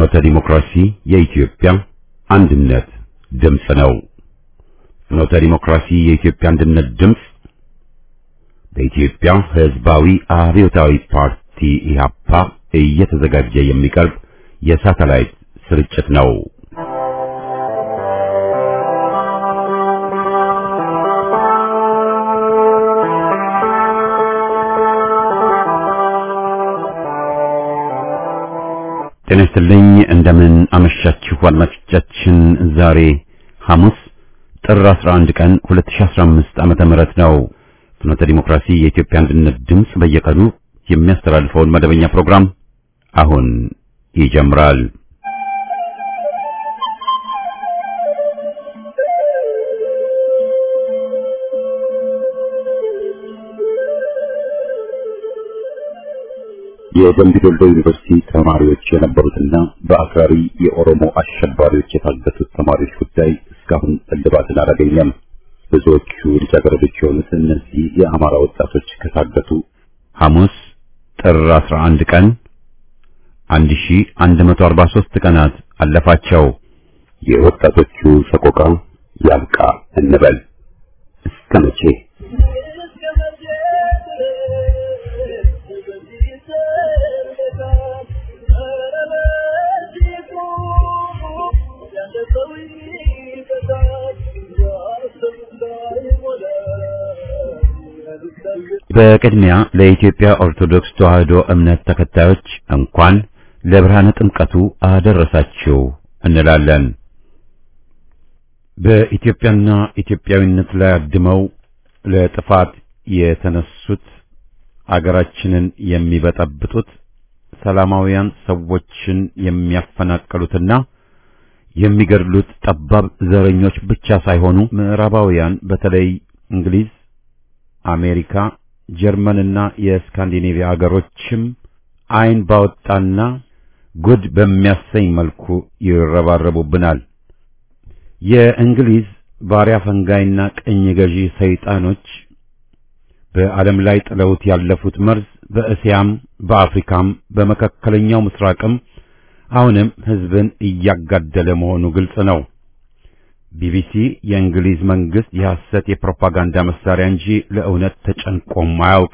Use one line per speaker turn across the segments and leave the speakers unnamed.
ፍኖተ ዲሞክራሲ የኢትዮጵያ አንድነት ድምፅ ነው። ፍኖተ ዲሞክራሲ የኢትዮጵያ አንድነት ድምፅ በኢትዮጵያ ሕዝባዊ አብዮታዊ ፓርቲ ኢህአፓ እየተዘጋጀ የሚቀርብ የሳተላይት ስርጭት ነው። ጤና ይስጥልኝ። እንደምን አመሻችሁ አድማጮቻችን። ዛሬ ሐሙስ ጥር 11 ቀን 2015 ዓመተ ምህረት ነው። ፍኖተ ዲሞክራሲ የኢትዮጵያ አንድነት ድምፅ በየቀኑ የሚያስተላልፈውን መደበኛ ፕሮግራም አሁን ይጀምራል። የደምቢ ዶሎ ዩኒቨርሲቲ ተማሪዎች የነበሩትና በአክራሪ የኦሮሞ አሸባሪዎች የታገቱት ተማሪዎች ጉዳይ እስካሁን እልባትን አላገኘም። ብዙዎቹ ልጃገረዶች የሆኑት እነዚህ የአማራ ወጣቶች ከታገቱ ሐሙስ ጥር 11 ቀን 1143 ቀናት አለፋቸው። የወጣቶቹ ሰቆቃ ያብቃ እንበል እስከ መቼ? በቅድሚያ ለኢትዮጵያ ኦርቶዶክስ ተዋሕዶ እምነት ተከታዮች እንኳን ለብርሃነ ጥምቀቱ አደረሳችሁ እንላለን። በኢትዮጵያና ኢትዮጵያዊነት ላይ አድመው ለጥፋት የተነሱት አገራችንን የሚበጠብጡት ሰላማውያን ሰዎችን የሚያፈናቅሉትና የሚገድሉት ጠባብ ዘረኞች ብቻ ሳይሆኑ ምዕራባውያን በተለይ እንግሊዝ አሜሪካ፣ ጀርመንና የስካንዲኔቪያ አገሮችም ዓይን ባወጣና ጉድ በሚያሰኝ መልኩ ይረባረቡብናል። የእንግሊዝ ባሪያ ፈንጋይና ቅኝ ገዢ ሰይጣኖች በዓለም ላይ ጥለውት ያለፉት መርዝ በእስያም በአፍሪካም በመካከለኛው ምስራቅም አሁንም ሕዝብን እያጋደለ መሆኑ ግልጽ ነው። ቢቢሲ የእንግሊዝ መንግስት የሐሰት የፕሮፓጋንዳ መሳሪያ እንጂ ለእውነት ተጨንቆም አያውቅ።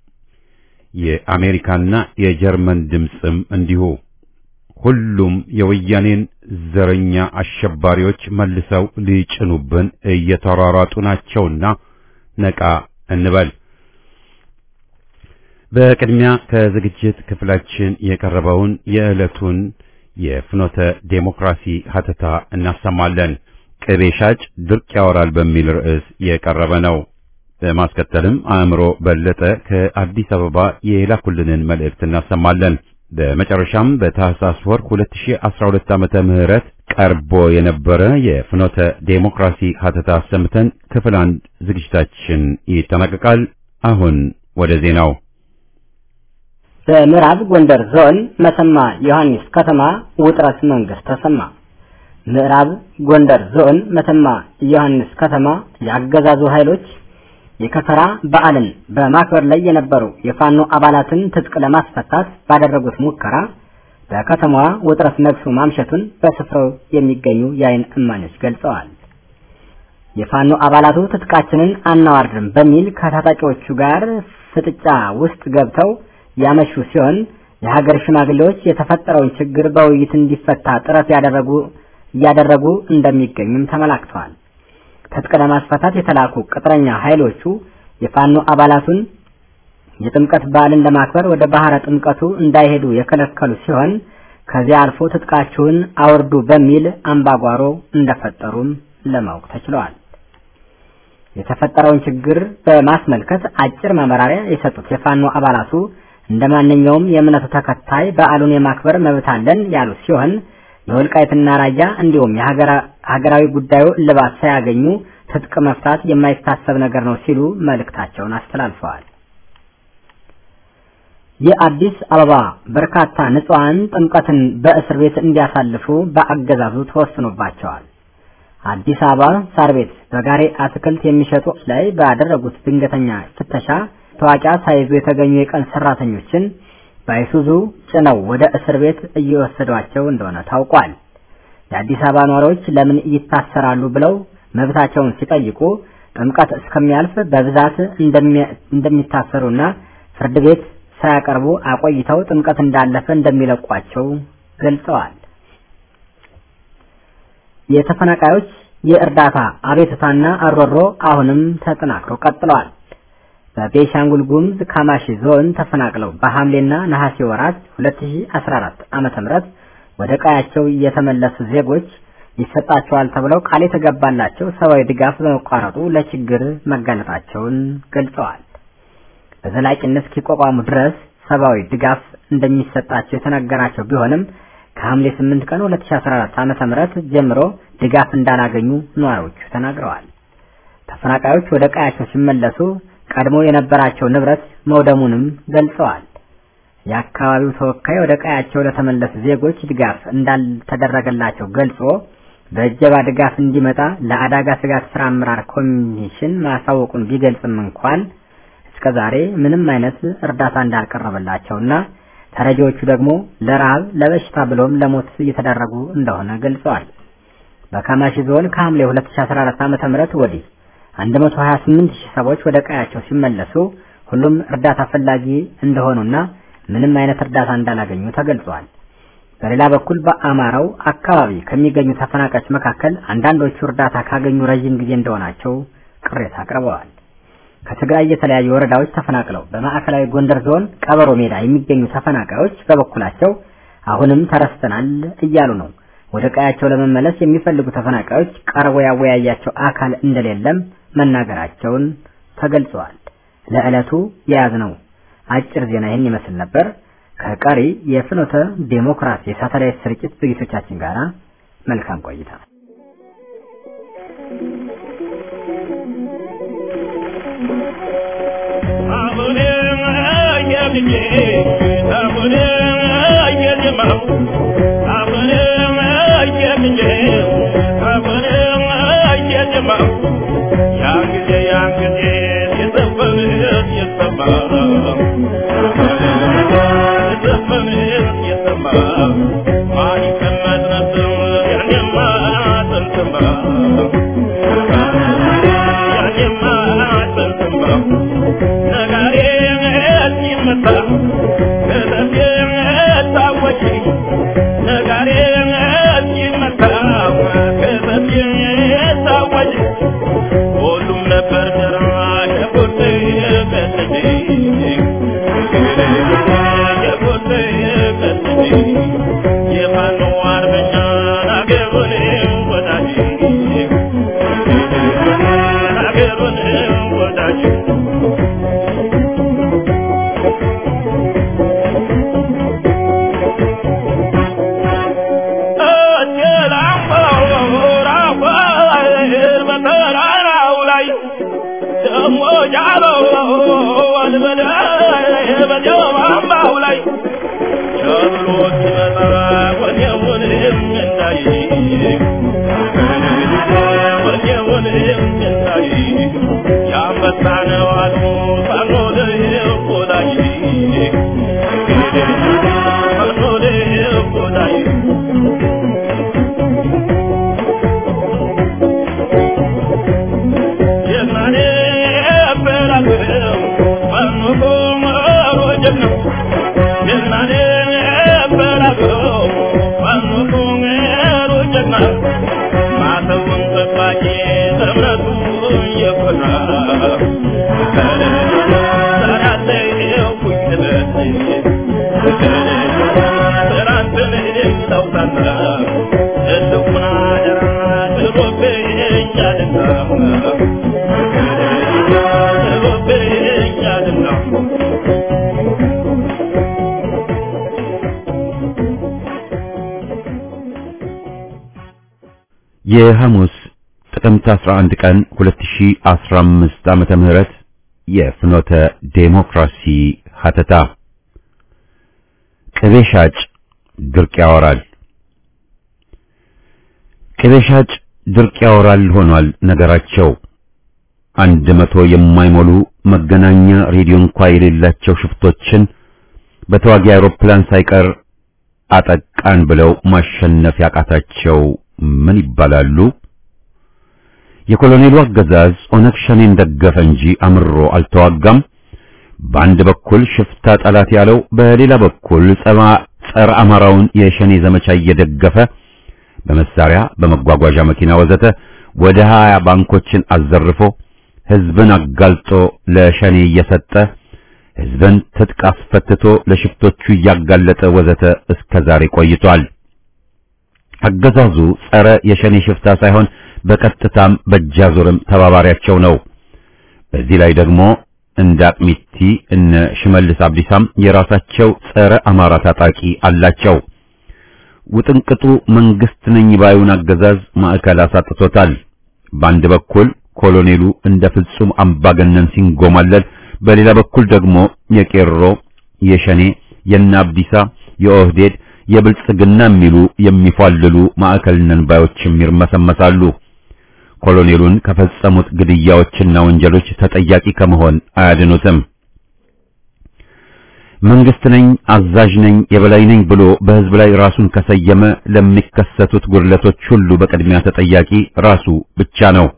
የአሜሪካና የጀርመን ድምፅም እንዲሁ። ሁሉም የወያኔን ዘረኛ አሸባሪዎች መልሰው ሊጭኑብን እየተሯሯጡ ናቸውና ነቃ እንበል። በቅድሚያ ከዝግጅት ክፍላችን የቀረበውን የዕለቱን የፍኖተ ዴሞክራሲ ሀተታ እናሰማለን። ቅቤ ሻጭ ድርቅ ያወራል በሚል ርዕስ የቀረበ ነው። በማስከተልም አእምሮ በለጠ ከአዲስ አበባ የላኩልንን መልእክት እናሰማለን። በመጨረሻም በታህሳስ ወር 2012 ዓመተ ምህረት ቀርቦ የነበረ የፍኖተ ዴሞክራሲ ሀተታ አሰምተን ክፍል አንድ ዝግጅታችን ይጠናቀቃል። አሁን ወደ ዜናው።
በምዕራብ ጎንደር ዞን መተማ ዮሐንስ ከተማ ውጥረት መንግስት ተሰማ። ምዕራብ ጎንደር ዞን መተማ ዮሐንስ ከተማ የአገዛዙ ኃይሎች የከተራ በዓልን በማክበር ላይ የነበሩ የፋኖ አባላትን ትጥቅ ለማስፈታት ባደረጉት ሙከራ በከተማዋ ውጥረት ነግሶ ማምሸቱን በስፍራው የሚገኙ የዓይን እማኞች ገልጸዋል። የፋኖ አባላቱ ትጥቃችንን አናዋርድም በሚል ከታጣቂዎቹ ጋር ፍጥጫ ውስጥ ገብተው ያመሹ ሲሆን የሀገር ሽማግሌዎች የተፈጠረውን ችግር በውይይት እንዲፈታ ጥረት ያደረጉ እያደረጉ እንደሚገኙም ተመላክተዋል። ትጥቅ ለማስፈታት የተላኩ ቅጥረኛ ኃይሎቹ የፋኖ አባላቱን የጥምቀት በዓልን ለማክበር ወደ ባህረ ጥምቀቱ እንዳይሄዱ የከለከሉ ሲሆን ከዚያ አልፎ ትጥቃችሁን አውርዱ በሚል አምባጓሮ እንደፈጠሩም ለማወቅ ተችሏል። የተፈጠረውን ችግር በማስመልከት አጭር ማብራሪያ የሰጡት የፋኖ አባላቱ እንደ ማንኛውም የእምነቱ ተከታይ በዓሉን የማክበር መብት አለን ያሉ ሲሆን የወልቃይትና ራያ እንዲሁም የሀገራዊ ጉዳዩ እልባት ሳያገኙ ትጥቅ መፍታት የማይታሰብ ነገር ነው ሲሉ መልእክታቸውን አስተላልፈዋል። የአዲስ አበባ በርካታ ንጹሐን ጥምቀትን በእስር ቤት እንዲያሳልፉ በአገዛዙ ተወስኖባቸዋል። አዲስ አበባ ሳር ቤት በጋሬ አትክልት የሚሸጡ ላይ ባደረጉት ድንገተኛ ፍተሻ ታዋቂያ ሳይዙ የተገኙ የቀን ሰራተኞችን በአይሱዙ ጭነው ወደ እስር ቤት እየወሰዷቸው እንደሆነ ታውቋል። የአዲስ አበባ ነዋሪዎች ለምን ይታሰራሉ ብለው መብታቸውን ሲጠይቁ ጥምቀት እስከሚያልፍ በብዛት እንደሚታሰሩና ፍርድ ቤት ሳያቀርቡ አቆይተው ጥምቀት እንዳለፈ እንደሚለቋቸው ገልጸዋል። የተፈናቃዮች የእርዳታ አቤቱታና አሮሮ አሁንም ተጠናክሮ ቀጥለዋል። በቤሻንጉል ጉሙዝ ካማሺ ዞን ተፈናቅለው በሐምሌና ነሐሴ ወራት 2014 ዓመተ ምህረት ወደ ቀያቸው የተመለሱ ዜጎች ይሰጣቸዋል ተብለው ቃል የተገባላቸው ሰብአዊ ድጋፍ በመቋረጡ ለችግር መጋለጣቸውን ገልጸዋል። በዘላቂነት እስኪቋቋሙ ድረስ ሰብአዊ ድጋፍ እንደሚሰጣቸው የተነገራቸው ቢሆንም ከሐምሌ 8 ቀን 2014 ዓመተ ምህረት ጀምሮ ድጋፍ እንዳላገኙ ነዋሪዎቹ ተናግረዋል። ተፈናቃዮች ወደ ቀያቸው ሲመለሱ ቀድሞ የነበራቸው ንብረት መውደሙንም ገልጸዋል። የአካባቢው ተወካይ ወደ ቀያቸው ለተመለሱ ዜጎች ድጋፍ እንዳልተደረገላቸው ገልጾ በእጀባ ድጋፍ እንዲመጣ ለአደጋ ስጋት ስራ አመራር ኮሚሽን ማሳወቁን ቢገልጽም እንኳን እስከዛሬ ምንም አይነት እርዳታ እንዳልቀረበላቸውና ተረጂዎቹ ደግሞ ለረሃብ፣ ለበሽታ ብሎም ለሞት እየተዳረጉ እንደሆነ ገልጸዋል። በካማሺ ዞን ከሐምሌ 2014 ዓ.ም ወዲህ 128 ሺህ ሰዎች ወደ ቀያቸው ሲመለሱ ሁሉም እርዳታ ፈላጊ እንደሆኑና ምንም አይነት እርዳታ እንዳላገኙ ተገልጿል። በሌላ በኩል በአማራው አካባቢ ከሚገኙ ተፈናቃዮች መካከል አንዳንዶቹ እርዳታ ካገኙ ረዥም ጊዜ እንደሆናቸው ቅሬታ አቅርበዋል። ከትግራይ የተለያዩ ወረዳዎች ተፈናቅለው በማዕከላዊ ጎንደር ዞን ቀበሮ ሜዳ የሚገኙ ተፈናቃዮች በበኩላቸው አሁንም ተረስተናል እያሉ ነው። ወደ ቀያቸው ለመመለስ የሚፈልጉ ተፈናቃዮች ቀርቦ ያወያያቸው አካል እንደሌለም መናገራቸውን ተገልጸዋል። ለዕለቱ የያዝነው አጭር ዜና ይህን ይመስል ነበር። ከቀሪ የፍኖተ ዴሞክራሲ የሳተላይት ስርጭት ዝግጅቶቻችን ጋር መልካም ቆይታ።
የሐሙስ ጥቅምት 11 ቀን 2015 ዓመተ ምህረት የፍኖተ ዴሞክራሲ ሀተታ ቅቤ ሻጭ ድርቅ ያወራል። ቅቤ ሻጭ ድርቅ ያወራል ሆኗል ነገራቸው። አንድ መቶ የማይሞሉ መገናኛ ሬዲዮ እንኳ የሌላቸው ሽፍቶችን በተዋጊ አውሮፕላን ሳይቀር አጠቃን ብለው ማሸነፍ ያቃታቸው ምን ይባላሉ? የኮሎኔሉ አገዛዝ ኦነግ ሸኔን ደገፈ እንጂ አምሮ አልተዋጋም። በአንድ በኩል ሽፍታ ጠላት ያለው፣ በሌላ በኩል ጸረ አማራውን የሸኔ ዘመቻ እየደገፈ በመሳሪያ በመጓጓዣ መኪና ወዘተ ወደ ሀያ ባንኮችን አዘርፎ ህዝብን አጋልጦ ለሸኔ እየሰጠ ህዝብን ትጥቅ አስፈትቶ ለሽፍቶቹ እያጋለጠ ወዘተ እስከ ዛሬ ቆይቷል። አገዛዙ ጸረ የሸኔ ሽፍታ ሳይሆን በቀጥታም በእጃዙርም ተባባሪያቸው ነው። በዚህ ላይ ደግሞ እንደ አቅሚቲ እነ ሽመልስ አብዲሳም የራሳቸው ጸረ አማራ ታጣቂ አላቸው። ውጥንቅጡ መንግስት ነኝ ባዩን አገዛዝ ማዕከል አሳጥቶታል። በአንድ በኩል ኮሎኔሉ እንደ ፍጹም አምባገነን ሲንጎማለል፣ በሌላ በኩል ደግሞ የቄሮ የሸኔ የነ አብዲሳ የኦህዴድ የብልጽግና የሚሉ የሚፏልሉ ማዕከል ነን ባዮችም ይርመሰመሳሉ። ኮሎኔሉን ከፈጸሙት ግድያዎችና ወንጀሎች ተጠያቂ ከመሆን አያድኑትም። መንግስት ነኝ፣ አዛዥ ነኝ፣ የበላይ ነኝ ብሎ በህዝብ ላይ ራሱን ከሰየመ ለሚከሰቱት ጉድለቶች ሁሉ በቅድሚያ ተጠያቂ ራሱ ብቻ ነው።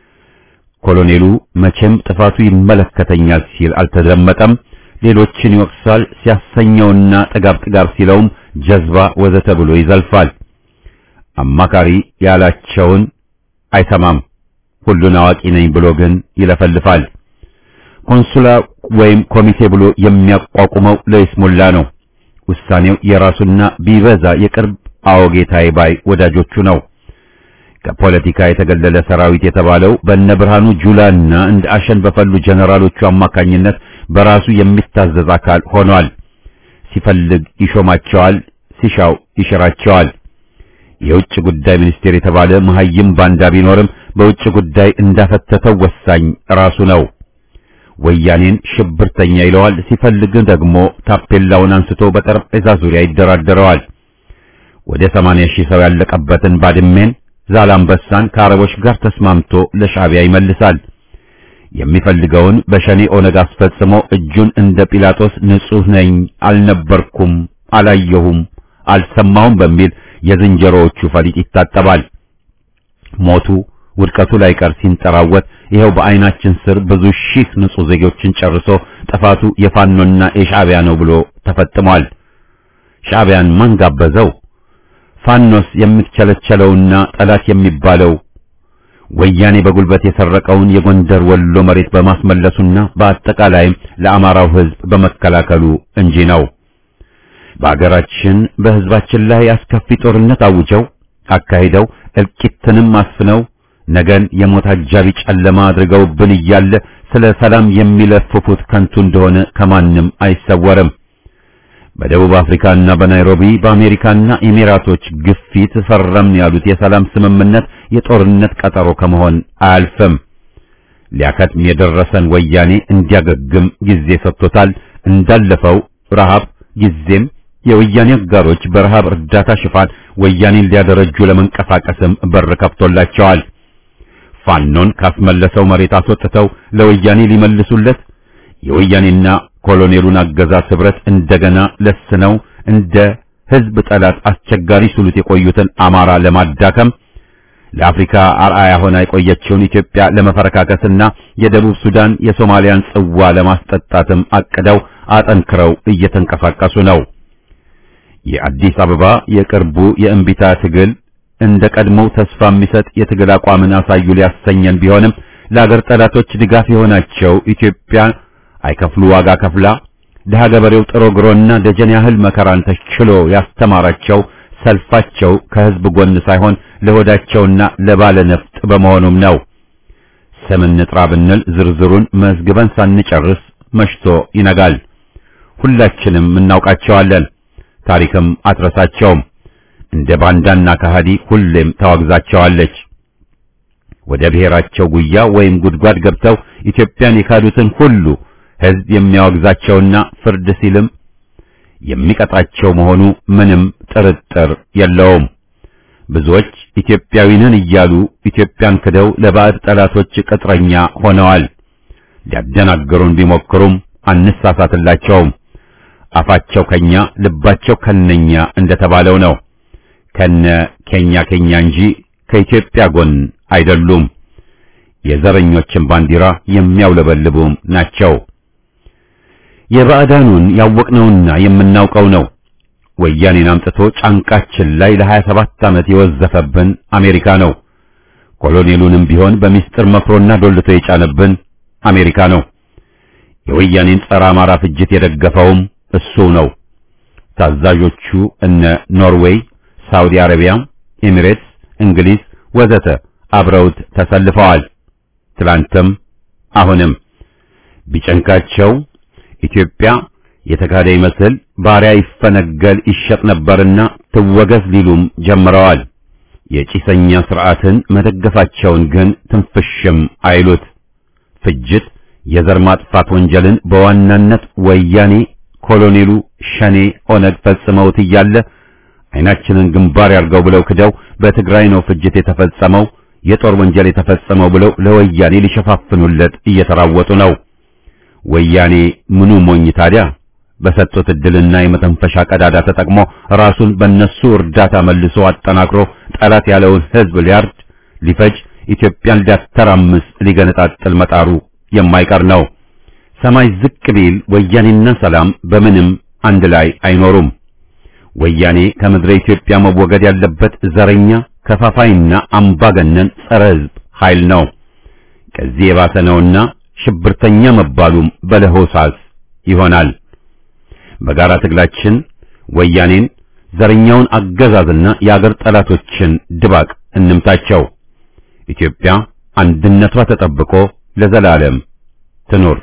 ኮሎኔሉ መቼም ጥፋቱ ይመለከተኛል ሲል አልተደመጠም። ሌሎችን ይወቅሳል። ሲያሰኘውና ጥጋብ ጥጋብ ሲለውም ጀዝባ ወዘተ ብሎ ይዘልፋል። አማካሪ ያላቸውን አይሰማም። ሁሉን አዋቂ ነኝ ብሎ ግን ይለፈልፋል። ኮንሱላ ወይም ኮሚቴ ብሎ የሚያቋቁመው ለይስሙላ ነው። ውሳኔው የራሱና ቢበዛ የቅርብ አወጌታዬ ባይ ወዳጆቹ ነው። ከፖለቲካ የተገለለ ሰራዊት የተባለው በእነ ብርሃኑ ጁላና እንደ አሸን በፈሉ ጀነራሎቹ አማካኝነት በራሱ የሚታዘዝ አካል ሆኗል። ሲፈልግ ይሾማቸዋል፣ ሲሻው ይሽራቸዋል። የውጭ ጉዳይ ሚኒስቴር የተባለ መሐይም ባንዳ ቢኖርም በውጭ ጉዳይ እንዳፈተተው ወሳኝ ራሱ ነው። ወያኔን ሽብርተኛ ይለዋል። ሲፈልግ ደግሞ ታፔላውን አንስቶ በጠረጴዛ ዙሪያ ይደራደረዋል። ወደ 80 ሺህ ሰው ያለቀበትን ባድሜን ዛላምበሳን ከአረቦች ጋር ተስማምቶ ለሻዕቢያ ይመልሳል። የሚፈልገውን በሸኔ ኦነግ አስፈጽሞ እጁን እንደ ጲላጦስ ንጹሕ ነኝ፣ አልነበርኩም፣ አላየሁም፣ አልሰማሁም በሚል የዝንጀሮዎቹ ፈሊጥ ይታጠባል። ሞቱ ውድቀቱ ላይ ቀር ሲንጠራወት ይኸው በዓይናችን ስር ብዙ ሺህ ንጹሕ ዜጎችን ጨርሶ ጥፋቱ የፋኖና የሻዕቢያ ነው ብሎ ተፈጥሟል። ሻዕቢያን ማን ጋበዘው? ፋኖስ የሚቸለቸለውና ጠላት የሚባለው ወያኔ በጉልበት የሰረቀውን የጎንደር ወሎ መሬት በማስመለሱና በአጠቃላይም ለአማራው ሕዝብ በመከላከሉ እንጂ ነው። በአገራችን በሕዝባችን ላይ አስከፊ ጦርነት አውጀው አካሂደው እልቂትንም አስፍነው ነገን የሞት አጃቢ ጨለማ አድርገውብን እያለ ስለ ሰላም የሚለፍፉት ከንቱ እንደሆነ ከማንም አይሰወርም። በደቡብ አፍሪካና በናይሮቢ በአሜሪካና ኤሚራቶች ግፊት ፈረምን ያሉት የሰላም ስምምነት የጦርነት ቀጠሮ ከመሆን አያልፍም። ሊያከትም የደረሰን ወያኔ እንዲያገግም ጊዜ ሰጥቶታል። እንዳለፈው ረሃብ ጊዜም የወያኔ አጋሮች በረሃብ እርዳታ ሽፋን ወያኔን ሊያደረጁ ለመንቀሳቀስም በር ከፍቶላቸዋል። ፋኖን ካስመለሰው መሬት አስወጥተው ለወያኔ ሊመልሱለት የወያኔና ኮሎኔሉን አገዛዝ ህብረት እንደገና ለስነው እንደ ህዝብ ጠላት አስቸጋሪ ስሉት የቆዩትን አማራ ለማዳከም ለአፍሪካ አርአያ ሆና የቆየችውን ኢትዮጵያ ለመፈረካከስና የደቡብ ሱዳን የሶማሊያን ጽዋ ለማስጠጣትም አቅደው አጠንክረው እየተንቀሳቀሱ ነው። የአዲስ አበባ የቅርቡ የእምቢታ ትግል እንደ ቀድሞው ተስፋ የሚሰጥ የትግል አቋምን አሳዩ ሊያሰኘን ቢሆንም ለአገር ጠላቶች ድጋፍ የሆናቸው ኢትዮጵያ አይከፍሉ ዋጋ ከፍላ ድሃ ገበሬው ጥሮ ግሮና ደጀን ያህል መከራን ተችሎ ያስተማራቸው ሰልፋቸው ከህዝብ ጎን ሳይሆን ለሆዳቸውና ለባለ ነፍጥ በመሆኑም ነው። ስም እንጥራ ብንል ዝርዝሩን መዝግበን ሳንጨርስ መሽቶ ይነጋል። ሁላችንም እናውቃቸዋለን። ታሪክም አትረሳቸውም። እንደ ባንዳና ከሃዲ ሁሌም ታዋግዛቸዋለች። ወደ ብሔራቸው ጉያ ወይም ጉድጓድ ገብተው ኢትዮጵያን የካዱትን ሁሉ ህዝብ የሚያወግዛቸውና ፍርድ ሲልም የሚቀጣቸው መሆኑ ምንም ጥርጥር የለውም። ብዙዎች ኢትዮጵያዊ ነን እያሉ ኢትዮጵያን ክደው ለባዕድ ጠላቶች ቅጥረኛ ሆነዋል። ሊያደናገሩን ቢሞክሩም አንሳሳትላቸውም። አፋቸው ከኛ ልባቸው ከነኛ እንደተባለው ነው። ከነ ኬኛ ኬኛ እንጂ ከኢትዮጵያ ጎን አይደሉም። የዘረኞችን ባንዲራ የሚያውለበልቡም ናቸው። የባዕዳኑን ያወቅነውና የምናውቀው ነው። ወያኔን አምጥቶ ጫንቃችን ላይ ለሀያ ሰባት ዓመት የወዘፈብን አሜሪካ ነው። ኮሎኔሉንም ቢሆን በሚስጥር መክሮና ዶልቶ የጫነብን አሜሪካ ነው። የወያኔን ጸረ አማራ ፍጅት የደገፈውም እሱ ነው። ታዛዦቹ እነ ኖርዌይ፣ ሳውዲ አረቢያ፣ ኤሚሬትስ፣ እንግሊዝ ወዘተ አብረውት ተሰልፈዋል። ትላንትም አሁንም ቢጨንቃቸው ኢትዮጵያ የተካደ ይመስል ባሪያ ይፈነገል ይሸጥ ነበርና ትወገዝ ሊሉም ጀምረዋል። የጭሰኛ ስርዓትን መደገፋቸውን ግን ትንፍሽም አይሉት። ፍጅት፣ የዘር ማጥፋት ወንጀልን በዋናነት ወያኔ፣ ኮሎኔሉ፣ ሸኔ፣ ኦነግ ፈጽመውት እያለ አይናችንን ግንባር ያርገው ብለው ክደው በትግራይ ነው ፍጅት የተፈጸመው የጦር ወንጀል የተፈጸመው ብለው ለወያኔ ሊሸፋፍኑለት እየተራወጡ ነው። ወያኔ ምኑ ሞኝ ታዲያ በሰጡት እድልና የመተንፈሻ ቀዳዳ ተጠቅሞ ራሱን በነሱ እርዳታ መልሶ አጠናክሮ ጠላት ያለውን ሕዝብ ሊያርድ፣ ሊፈጅ፣ ኢትዮጵያን ሊያተራምስ፣ ሊገነጣጥል መጣሩ የማይቀር ነው። ሰማይ ዝቅ ቢል ወያኔና ሰላም በምንም አንድ ላይ አይኖሩም። ወያኔ ከምድረ ኢትዮጵያ መወገድ ያለበት ዘረኛ ከፋፋይና አምባገነን ጸረ ሕዝብ ኃይል ነው። ከዚህ የባሰ ነውና ሽብርተኛ መባሉም በለሆሳስ ይሆናል። በጋራ ትግላችን ወያኔን ዘረኛውን አገዛዝና የአገር ጠላቶችን ድባቅ እንምታቸው። ኢትዮጵያ አንድነቷ ተጠብቆ ለዘላለም ትኑር።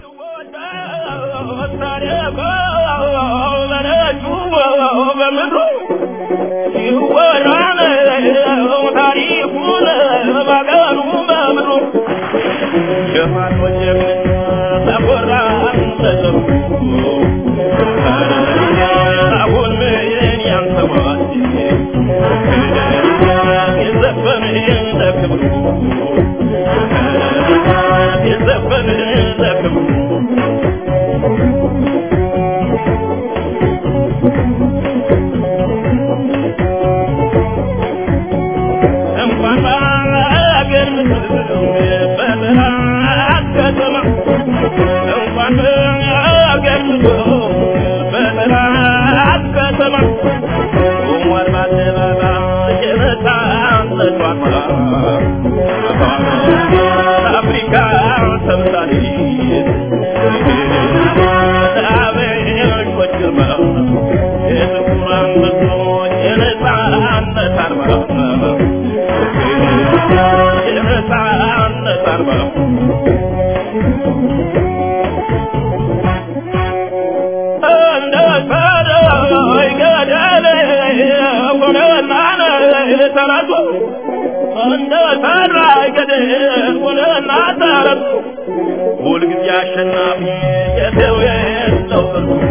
ሁልጊዜ አሸናፊ የሰው የለው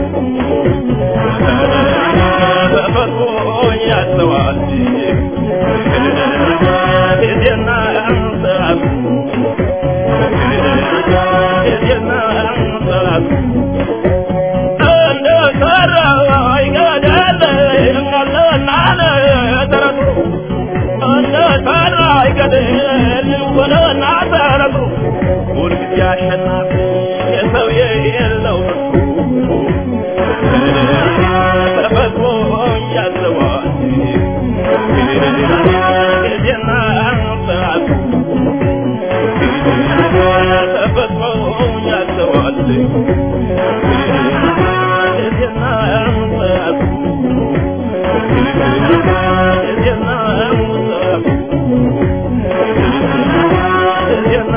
ተፈጥሮ ያስተዋል ጊዜና ሰዓቱ ጊዜና ሰዓቱ እንደ ሰራ ይገዳል አለና ተረቱ እንደ ሰራ ይገዳል ወለና ተረቱ ሁልጊዜ አሸናፊ የሰው የለው ተፈጥሮ ያዘዋል ጊዜና ሰዓቱ ተፈጥሮ ያዘዋል ጊዜና ሰዓቱ ጊዜና ሰዓቱ ጊዜና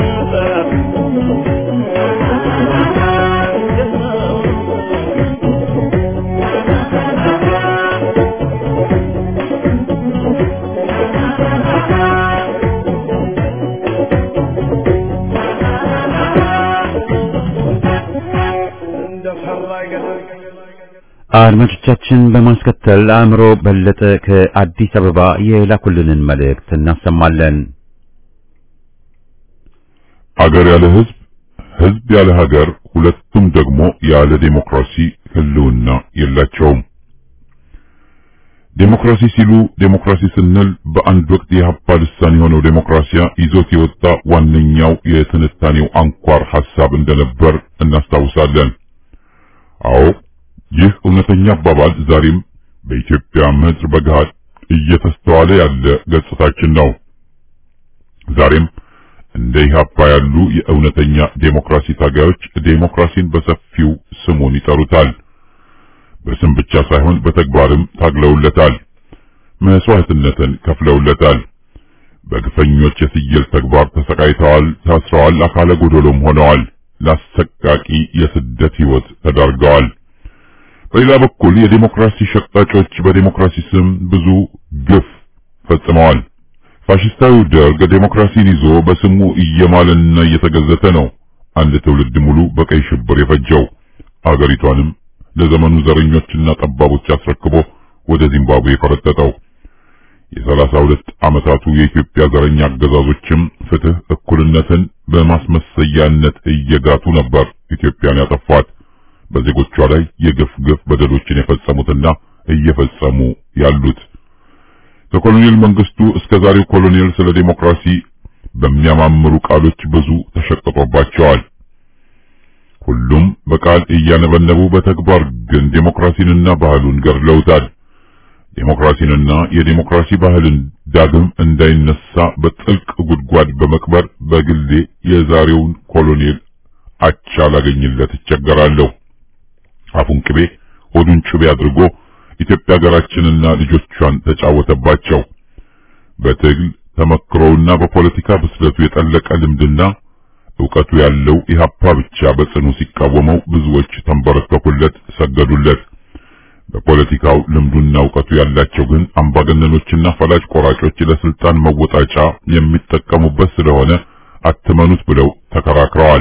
አድማጮቻችን በማስከተል አእምሮ በለጠ ከአዲስ አበባ የላኩልንን መልእክት እናሰማለን።
አገር ያለ ሕዝብ ህዝብ ያለ ሀገር፣ ሁለቱም ደግሞ ያለ ዴሞክራሲ ህልውና የላቸውም። ዴሞክራሲ ሲሉ ዴሞክራሲ ስንል በአንድ ወቅት የሀፓ ልሳን የሆነው ዴሞክራሲያ ይዞት የወጣ ዋነኛው የትንታኔው አንኳር ሐሳብ እንደነበር እናስታውሳለን። አዎ ይህ እውነተኛ አባባል ዛሬም በኢትዮጵያ ምድር በገሃድ እየተስተዋለ ያለ ገጽታችን ነው። ዛሬም እንደ ኢህአፓ ያሉ የእውነተኛ ዴሞክራሲ ታጋዮች ዴሞክራሲን በሰፊው ስሙን ይጠሩታል። በስም ብቻ ሳይሆን በተግባርም ታግለውለታል። መስዋዕትነትን ከፍለውለታል። በግፈኞች የስየል ተግባር ተሰቃይተዋል፣ ታስረዋል፣ አካለ ጎደሎም ሆነዋል። ለአሰቃቂ የስደት ህይወት ተዳርገዋል። በሌላ በኩል የዴሞክራሲ ሸቅጣጮች በዴሞክራሲ ስም ብዙ ግፍ ፈጽመዋል። ፋሽስታዊው ደርግ ዴሞክራሲን ይዞ በስሙ እየማለና እየተገዘተ ነው አንድ ትውልድ ሙሉ በቀይ ሽብር የፈጀው አገሪቷንም ለዘመኑ ዘረኞችና ጠባቦች አስረክቦ ወደ ዚምባብዌ የፈረጠጠው። የሰላሳ ሁለት ዓመታቱ የኢትዮጵያ ዘረኛ አገዛዞችም ፍትህ፣ እኩልነትን በማስመሰያነት እየጋቱ ነበር ኢትዮጵያን ያጠፏት። በዜጎቿ ላይ የግፍ ግፍ በደሎችን የፈጸሙትና እየፈጸሙ ያሉት ከኮሎኔል መንግስቱ እስከ ዛሬው ኮሎኔል ስለ ዴሞክራሲ በሚያማምሩ ቃሎች ብዙ ተሸቅጦባቸዋል። ሁሉም በቃል እያነበነቡ በተግባር ግን ዴሞክራሲንና ባህሉን ገድለውታል። ዴሞክራሲንና የዴሞክራሲ ባህልን ዳግም እንዳይነሳ በጥልቅ ጉድጓድ በመቅበር በግሌ የዛሬውን ኮሎኔል አቻ ላገኝለት እቸገራለሁ። አፉን ቅቤ ሆዱን ጩቤ አድርጎ ኢትዮጵያ ሀገራችንና ልጆቿን ተጫወተባቸው። በትግል ተመክሮውና በፖለቲካ ብስለቱ የጠለቀ ልምድና ዕውቀቱ ያለው ኢህአፓ ብቻ በጽኑ ሲቃወመው ብዙዎች ተንበረከኩለት፣ ሰገዱለት። በፖለቲካው ልምዱና ዕውቀቱ ያላቸው ግን አምባገነኖችና ፈላጭ ቆራጮች ለስልጣን መወጣጫ የሚጠቀሙበት ስለሆነ አትመኑት ብለው ተከራክረዋል።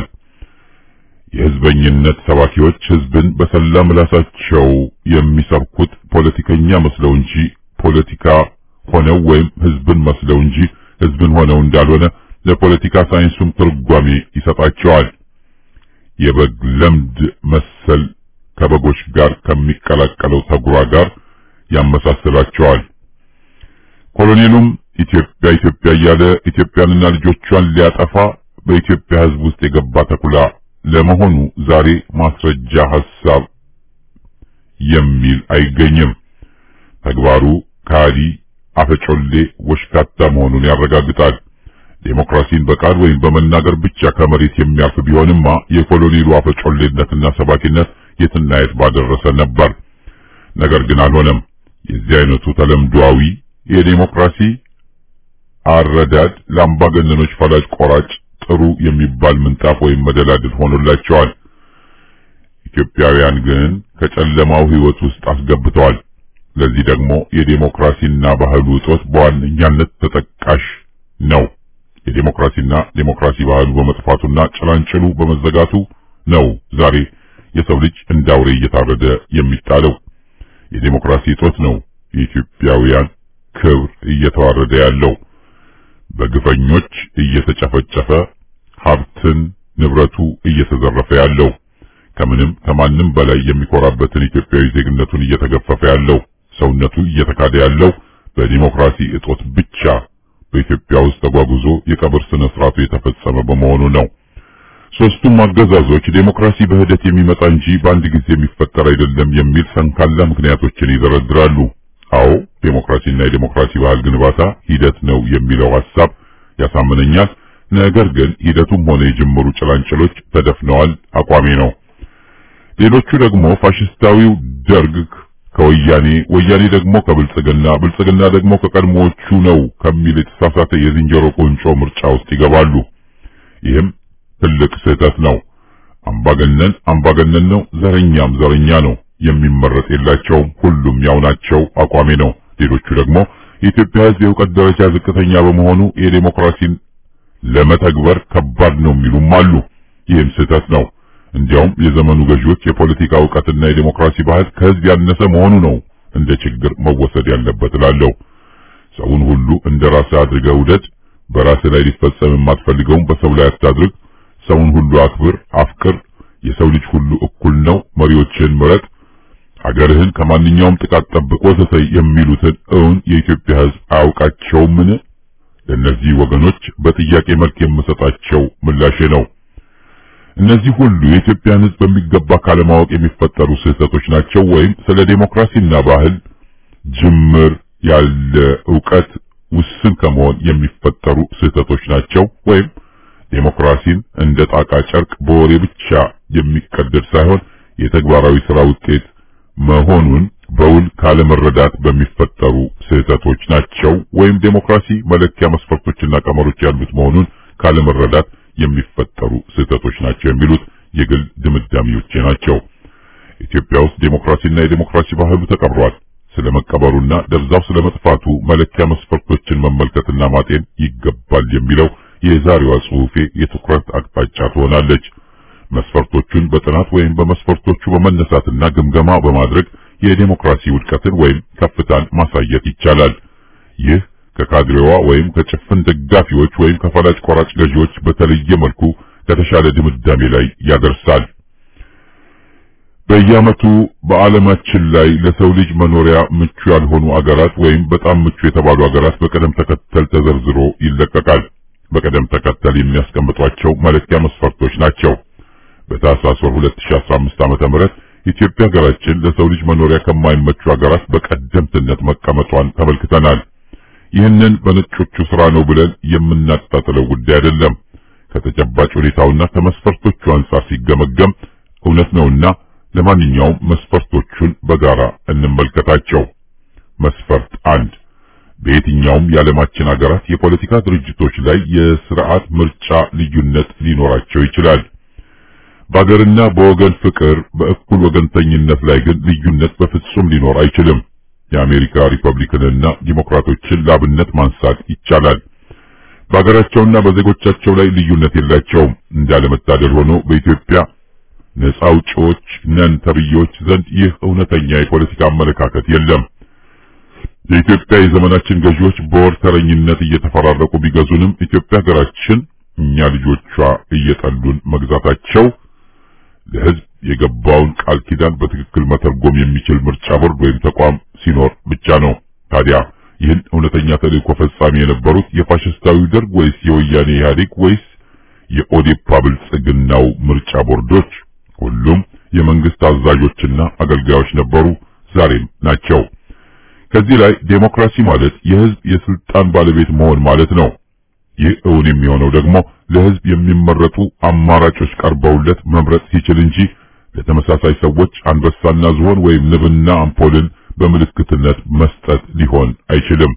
የህዝበኝነት ሰባኪዎች ህዝብን በሰላ ምላሳቸው የሚሰብኩት ፖለቲከኛ መስለው እንጂ ፖለቲካ ሆነው ወይም ህዝብን መስለው እንጂ ህዝብን ሆነው እንዳልሆነ ለፖለቲካ ሳይንሱም ትርጓሜ ይሰጣቸዋል። የበግ ለምድ መሰል ከበጎች ጋር ከሚቀላቀለው ተጉራ ጋር ያመሳስላቸዋል። ኮሎኔሉም ኢትዮጵያ ኢትዮጵያ እያለ ኢትዮጵያንና ልጆቿን ሊያጠፋ በኢትዮጵያ ህዝብ ውስጥ የገባ ተኩላ ለመሆኑ ዛሬ ማስረጃ ሐሳብ የሚል አይገኝም። ተግባሩ ካዲ፣ አፈጮሌ፣ ወሽካታ መሆኑን ያረጋግጣል። ዴሞክራሲን በቃል ወይም በመናገር ብቻ ከመሬት የሚያልፍ ቢሆንማ የኮሎኔሉ አፈጮሌነትና ሰባኪነት የትና የት ባደረሰ ነበር። ነገር ግን አልሆነም። የዚህ አይነቱ ተለምዷዊ የዴሞክራሲ አረዳድ ለአምባገነኖች ፈላጭ ቆራጭ ጥሩ የሚባል ምንጣፍ ወይም መደላድል ሆኖላቸዋል። ኢትዮጵያውያን ግን ከጨለማው ህይወት ውስጥ አስገብተዋል። ለዚህ ደግሞ የዴሞክራሲና ባህሉ እጦት በዋነኛነት ተጠቃሽ ነው። የዴሞክራሲና ዴሞክራሲ ባህሉ በመጥፋቱና ጭላንጭሉ በመዘጋቱ ነው ዛሬ የሰው ልጅ እንዳውሬ እየታረደ የሚጣለው። የዴሞክራሲ እጦት ነው የኢትዮጵያውያን ክብር እየተዋረደ ያለው። በግፈኞች እየተጨፈጨፈ ሀብትን ንብረቱ እየተዘረፈ ያለው ከምንም ከማንም በላይ የሚኮራበትን ኢትዮጵያዊ ዜግነቱን እየተገፈፈ ያለው ሰውነቱ እየተካደ ያለው በዲሞክራሲ እጦት ብቻ በኢትዮጵያ ውስጥ ተጓጉዞ የቀብር ስነ ስርዓቱ የተፈጸመ በመሆኑ ነው። ሶስቱም አገዛዞች ዴሞክራሲ በሂደት የሚመጣ እንጂ በአንድ ጊዜ የሚፈጠር አይደለም የሚል ሰንካላ ምክንያቶችን ይደረድራሉ። አዎ ዴሞክራሲና የዴሞክራሲ ባህል ግንባታ ሂደት ነው የሚለው ሐሳብ ያሳምነኛል። ነገር ግን ሂደቱም ሆነ የጅምሩ ጭላንጭሎች ተደፍነዋል አቋሜ ነው። ሌሎቹ ደግሞ ፋሽስታዊው ደርግ ከወያኔ ወያኔ ደግሞ ከብልጽግና ብልጽግና ደግሞ ከቀድሞዎቹ ነው ከሚል የተሳሳተ የዝንጀሮ ቁንጮ ምርጫ ውስጥ ይገባሉ። ይህም ትልቅ ስህተት ነው። አምባገነን አምባገነን ነው፣ ዘረኛም ዘረኛ ነው። የሚመረጥ የላቸውም። ሁሉም ያው ናቸው አቋሜ ነው። ሌሎቹ ደግሞ የኢትዮጵያ ሕዝብ የእውቀት ደረጃ ዝቅተኛ በመሆኑ የዴሞክራሲን ለመተግበር ከባድ ነው የሚሉም አሉ። ይህም ስህተት ነው። እንዲያውም የዘመኑ ገዢዎች የፖለቲካ እውቀትና የዴሞክራሲ ባህል ከህዝብ ያነሰ መሆኑ ነው እንደ ችግር መወሰድ ያለበት እላለሁ። ሰውን ሁሉ እንደ ራስህ አድርገህ ውደድ። በራስህ ላይ ሊፈጸም የማትፈልገውን በሰው ላይ አታድርግ። ሰውን ሁሉ አክብር፣ አፍቅር፣ የሰው ልጅ ሁሉ እኩል ነው፣ መሪዎችን ምረጥ፣ ሀገርህን ከማንኛውም ጥቃት ጠብቅ ወዘተ የሚሉትን እውን የኢትዮጵያ ሕዝብ አያውቃቸውምን? ለእነዚህ ወገኖች በጥያቄ መልክ የምሰጣቸው ምላሼ ነው። እነዚህ ሁሉ የኢትዮጵያን ሕዝብ በሚገባ ካለማወቅ የሚፈጠሩ ስህተቶች ናቸው፣ ወይም ስለ ዴሞክራሲና ባህል ጅምር ያለ ዕውቀት ውስን ከመሆን የሚፈጠሩ ስህተቶች ናቸው፣ ወይም ዴሞክራሲን እንደ ጣቃ ጨርቅ በወሬ ብቻ የሚቀደድ ሳይሆን የተግባራዊ ስራ ውጤት መሆኑን በውል ካለመረዳት በሚፈጠሩ ስህተቶች ናቸው፣ ወይም ዴሞክራሲ መለኪያ መስፈርቶችና ቀመሮች ያሉት መሆኑን ካለመረዳት የሚፈጠሩ ስህተቶች ናቸው የሚሉት የግል ድምዳሜዎቼ ናቸው። ኢትዮጵያ ውስጥ ዴሞክራሲና የዴሞክራሲ ባህሉ ተቀብሯል። ስለመቀበሩና ደብዛው ስለመጥፋቱ መለኪያ መስፈርቶችን መመልከትና ማጤን ይገባል የሚለው የዛሬዋ ጽሑፌ የትኩረት አቅጣጫ ትሆናለች። መስፈርቶቹን በጥናት ወይም በመስፈርቶቹ በመነሳትና ግምገማ በማድረግ የዴሞክራሲ ውድቀትን ወይም ከፍታን ማሳየት ይቻላል። ይህ ከካድሬዋ ወይም ከጭፍን ደጋፊዎች ወይም ከፈላጭ ቆራጭ ገዢዎች በተለየ መልኩ ከተሻለ ድምዳሜ ላይ ያደርሳል። በየዓመቱ በዓለማችን ላይ ለሰው ልጅ መኖሪያ ምቹ ያልሆኑ አገራት ወይም በጣም ምቹ የተባሉ አገራት በቅደም ተከተል ተዘርዝሮ ይለቀቃል። በቅደም ተከተል የሚያስቀምጧቸው መለኪያ መስፈርቶች ናቸው። በታህሳስ ወር 2015 ዓመተ ምህረት ኢትዮጵያ ሀገራችን ለሰው ልጅ መኖሪያ ከማይመቹ ሀገራት በቀደምትነት መቀመጧን ተመልክተናል። ይህንን በነጮቹ ስራ ነው ብለን የምናጣጥለው ጉዳይ አይደለም። ከተጨባጭ ሁኔታውና ከመስፈርቶቹ አንጻር ሲገመገም እውነት ነውና ለማንኛውም መስፈርቶቹን በጋራ እንመልከታቸው። መስፈርት አንድ በየትኛውም የዓለማችን ሀገራት የፖለቲካ ድርጅቶች ላይ የስርዓት ምርጫ ልዩነት ሊኖራቸው ይችላል። በአገርና በወገን ፍቅር፣ በእኩል ወገንተኝነት ላይ ግን ልዩነት በፍጹም ሊኖር አይችልም። የአሜሪካ ሪፐብሊክንና ዲሞክራቶችን ላብነት ማንሳት ይቻላል። በአገራቸውና በዜጎቻቸው ላይ ልዩነት የላቸውም። እንዳለመታደል ሆኖ በኢትዮጵያ ነፃ አውጪዎች ነን ተብዬዎች ዘንድ ይህ እውነተኛ የፖለቲካ አመለካከት የለም። የኢትዮጵያ የዘመናችን ገዢዎች በወር ተረኝነት እየተፈራረቁ ቢገዙንም ኢትዮጵያ ሀገራችን እኛ ልጆቿ እየጠሉን መግዛታቸው ለሕዝብ የገባውን ቃል ኪዳን በትክክል መተርጎም የሚችል ምርጫ ቦርድ ወይም ተቋም ሲኖር ብቻ ነው። ታዲያ ይህን እውነተኛ ተልእኮ ፈጻሚ የነበሩት የፋሽስታዊ ደርግ ወይስ የወያኔ ኢህአዴግ ወይስ የኦዴፓ ብልጽግናው ምርጫ ቦርዶች? ሁሉም የመንግስት አዛዦችና አገልጋዮች ነበሩ፣ ዛሬም ናቸው። ከዚህ ላይ ዴሞክራሲ ማለት የህዝብ የስልጣን ባለቤት መሆን ማለት ነው። ይህ እውን የሚሆነው ደግሞ ለህዝብ የሚመረጡ አማራጮች ቀርበውለት መምረጥ ሲችል እንጂ ለተመሳሳይ ሰዎች አንበሳና ዝሆን ወይም ንብና አምፖልን በምልክትነት መስጠት ሊሆን አይችልም።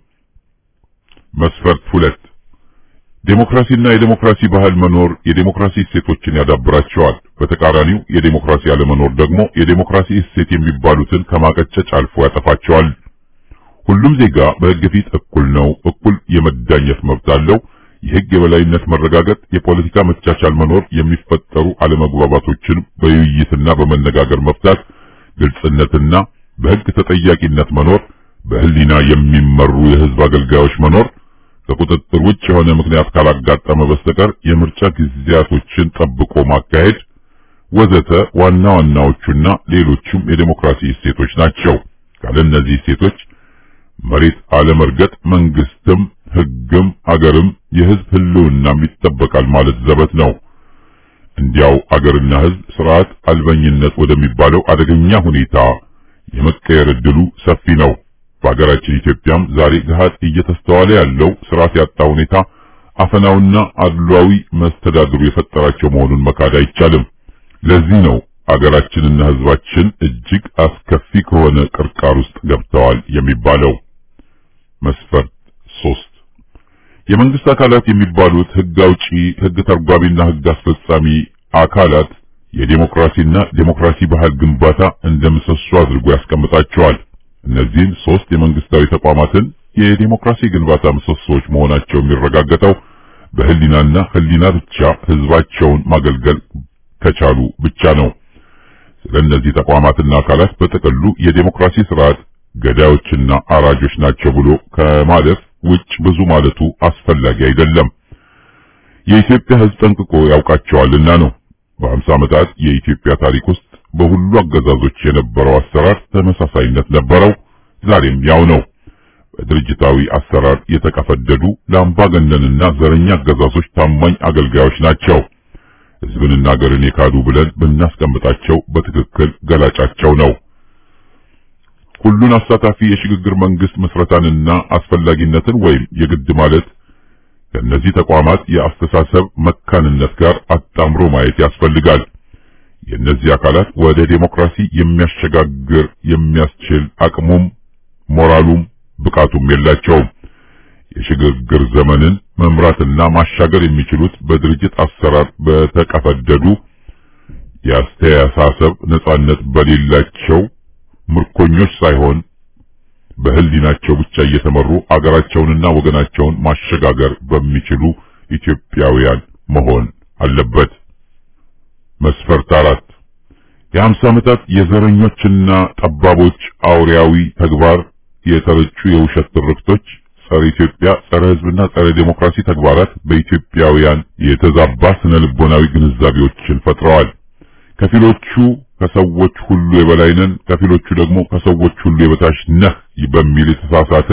መስፈርት ሁለት ዴሞክራሲና የዴሞክራሲ ባህል መኖር የዴሞክራሲ እሴቶችን ያዳብራቸዋል። በተቃራኒው የዴሞክራሲ አለመኖር ደግሞ የዴሞክራሲ እሴት የሚባሉትን ከማቀጨጭ አልፎ ያጠፋቸዋል። ሁሉም ዜጋ በህግ ፊት እኩል ነው፣ እኩል የመዳኘት መብት አለው። የህግ የበላይነት መረጋገጥ፣ የፖለቲካ መቻቻል መኖር፣ የሚፈጠሩ አለመግባባቶችን በውይይትና በመነጋገር መፍታት፣ ግልጽነትና በህግ ተጠያቂነት መኖር፣ በህሊና የሚመሩ የህዝብ አገልጋዮች መኖር፣ ከቁጥጥር ውጭ የሆነ ምክንያት ካላጋጠመ በስተቀር የምርጫ ጊዜያቶችን ጠብቆ ማካሄድ ወዘተ ዋና ዋናዎቹና ሌሎቹም የዴሞክራሲ እሴቶች ናቸው። ካለ እነዚህ እሴቶች መሬት አለመርገጥ መንግስትም ህግም አገርም የህዝብ ህልውናም ይጠበቃል ማለት ዘበት ነው። እንዲያው አገርና ህዝብ ስርዓት አልበኝነት ወደሚባለው አደገኛ ሁኔታ የመቀየር እድሉ ሰፊ ነው። በሀገራችን ኢትዮጵያም ዛሬ ገሃድ እየተስተዋለ ያለው ስርዓት ያጣ ሁኔታ አፈናውና አድሏዊ መስተዳድሩ የፈጠራቸው መሆኑን መካድ አይቻልም። ለዚህ ነው አገራችንና ህዝባችን እጅግ አስከፊ ከሆነ ቅርቃር ውስጥ ገብተዋል የሚባለው። መስፈርት ሶስት የመንግስት አካላት የሚባሉት ህግ አውጪ፣ ህግ ተርጓሚና ህግ አስፈጻሚ አካላት የዴሞክራሲና ዴሞክራሲ ባህል ግንባታ እንደ ምሰሶ አድርጎ ያስቀምጣቸዋል። እነዚህን ሶስት የመንግስታዊ ተቋማትን የዴሞክራሲ ግንባታ ምሰሶዎች መሆናቸው የሚረጋገጠው በህሊናና ህሊና ብቻ ህዝባቸውን ማገልገል ከቻሉ ብቻ ነው። ስለ እነዚህ ተቋማትና አካላት በጥቅሉ የዴሞክራሲ ስርዓት ገዳዮችና አራጆች ናቸው ብሎ ከማለፍ ውጭ ብዙ ማለቱ አስፈላጊ አይደለም። የኢትዮጵያ ሕዝብ ጠንቅቆ ያውቃቸዋልና ነው። በአምሳ ዓመታት የኢትዮጵያ ታሪክ ውስጥ በሁሉ አገዛዞች የነበረው አሰራር ተመሳሳይነት ነበረው። ዛሬም ያው ነው። በድርጅታዊ አሰራር የተቀፈደዱ ለአምባገነንና ዘረኛ አገዛዞች ታማኝ አገልጋዮች ናቸው። ሕዝብንና ሀገርን የካዱ ብለን ብናስቀምጣቸው በትክክል ገላጫቸው ነው። ሁሉን አሳታፊ የሽግግር መንግስት መስረታንና አስፈላጊነትን ወይም የግድ ማለት ከእነዚህ ተቋማት የአስተሳሰብ መካንነት ጋር አጣምሮ ማየት ያስፈልጋል። የእነዚህ አካላት ወደ ዴሞክራሲ የሚያሸጋግር የሚያስችል አቅሙም ሞራሉም ብቃቱም የላቸውም። የሽግግር ዘመንን መምራትና ማሻገር የሚችሉት በድርጅት አሰራር በተቀፈደዱ የአስተሳሰብ ነጻነት በሌላቸው ምርኮኞች ሳይሆን በህሊናቸው ብቻ እየተመሩ አገራቸውንና ወገናቸውን ማሸጋገር በሚችሉ ኢትዮጵያውያን መሆን አለበት። መስፈርት አራት የሀምሳ ዓመታት የዘረኞችና ጠባቦች አውሬያዊ ተግባር የተረጩ የውሸት ትርክቶች ጸረ ኢትዮጵያ፣ ጸረ ህዝብና ጸረ ዴሞክራሲ ተግባራት በኢትዮጵያውያን የተዛባ ስነ ልቦናዊ ግንዛቤዎችን ፈጥረዋል። ከፊሎቹ ከሰዎች ሁሉ የበላይ ነን፣ ከፊሎቹ ደግሞ ከሰዎች ሁሉ የበታች ነህ በሚል የተሳሳተ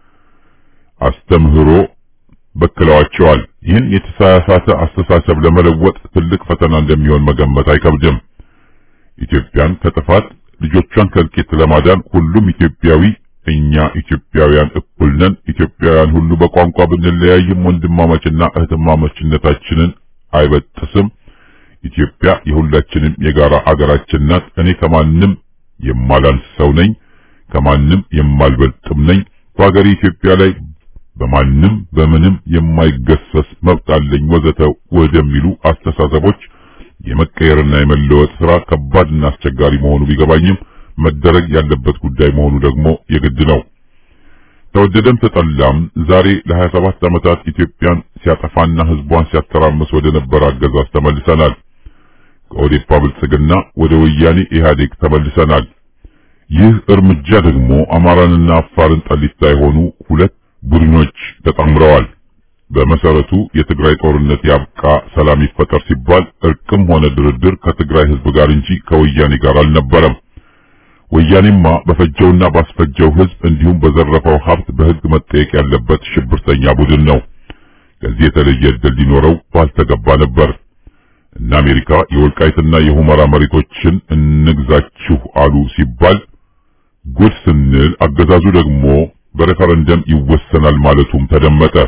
አስተምህሮ በክለዋቸዋል። ይህን የተሳሳተ አስተሳሰብ ለመለወጥ ትልቅ ፈተና እንደሚሆን መገመት አይከብድም። ኢትዮጵያን ከጥፋት ልጆቿን ከእልቂት ለማዳን ሁሉም ኢትዮጵያዊ እኛ ኢትዮጵያውያን እኩል ነን፣ ኢትዮጵያውያን ሁሉ በቋንቋ ብንለያይም ወንድማማችና እህትማማችነታችንን አይበጥስም። ኢትዮጵያ የሁላችንም የጋራ አገራችን ናት። እኔ ከማንም የማላንስ ሰው ነኝ፣ ከማንም የማልበልጥም ነኝ። በሀገሬ ኢትዮጵያ ላይ በማንም በምንም የማይገሰስ መብት አለኝ ወዘተ ወደሚሉ አስተሳሰቦች የመቀየርና የመለወጥ ስራ ከባድና አስቸጋሪ መሆኑ ቢገባኝም መደረግ ያለበት ጉዳይ መሆኑ ደግሞ የግድ ነው። ተወደደም ተጠላም ዛሬ ለ27 ዓመታት ኢትዮጵያን ሲያጠፋና ህዝቧን ሲያተራምስ ወደ ነበረ አገዛዝ ተመልሰናል። ከኦዴፓ ብልጽግና ወደ ወያኔ ኢህአዴግ ተመልሰናል። ይህ እርምጃ ደግሞ አማራንና አፋርን ጠሊታ የሆኑ ሁለት ቡድኖች ተጣምረዋል። በመሰረቱ የትግራይ ጦርነት ያብቃ፣ ሰላም ይፈጠር ሲባል እርቅም ሆነ ድርድር ከትግራይ ህዝብ ጋር እንጂ ከወያኔ ጋር አልነበረም። ወያኔማ በፈጀውና ባስፈጀው ህዝብ እንዲሁም በዘረፈው ሀብት በህግ መጠየቅ ያለበት ሽብርተኛ ቡድን ነው። ከዚህ የተለየ ዕድል ሊኖረው ባልተገባ ነበር። እነ አሜሪካ የወልቃይትና የሁመራ መሬቶችን እንግዛችሁ አሉ ሲባል ጉድ ስንል አገዛዙ ደግሞ በሬፈረንደም ይወሰናል ማለቱም ተደመጠ።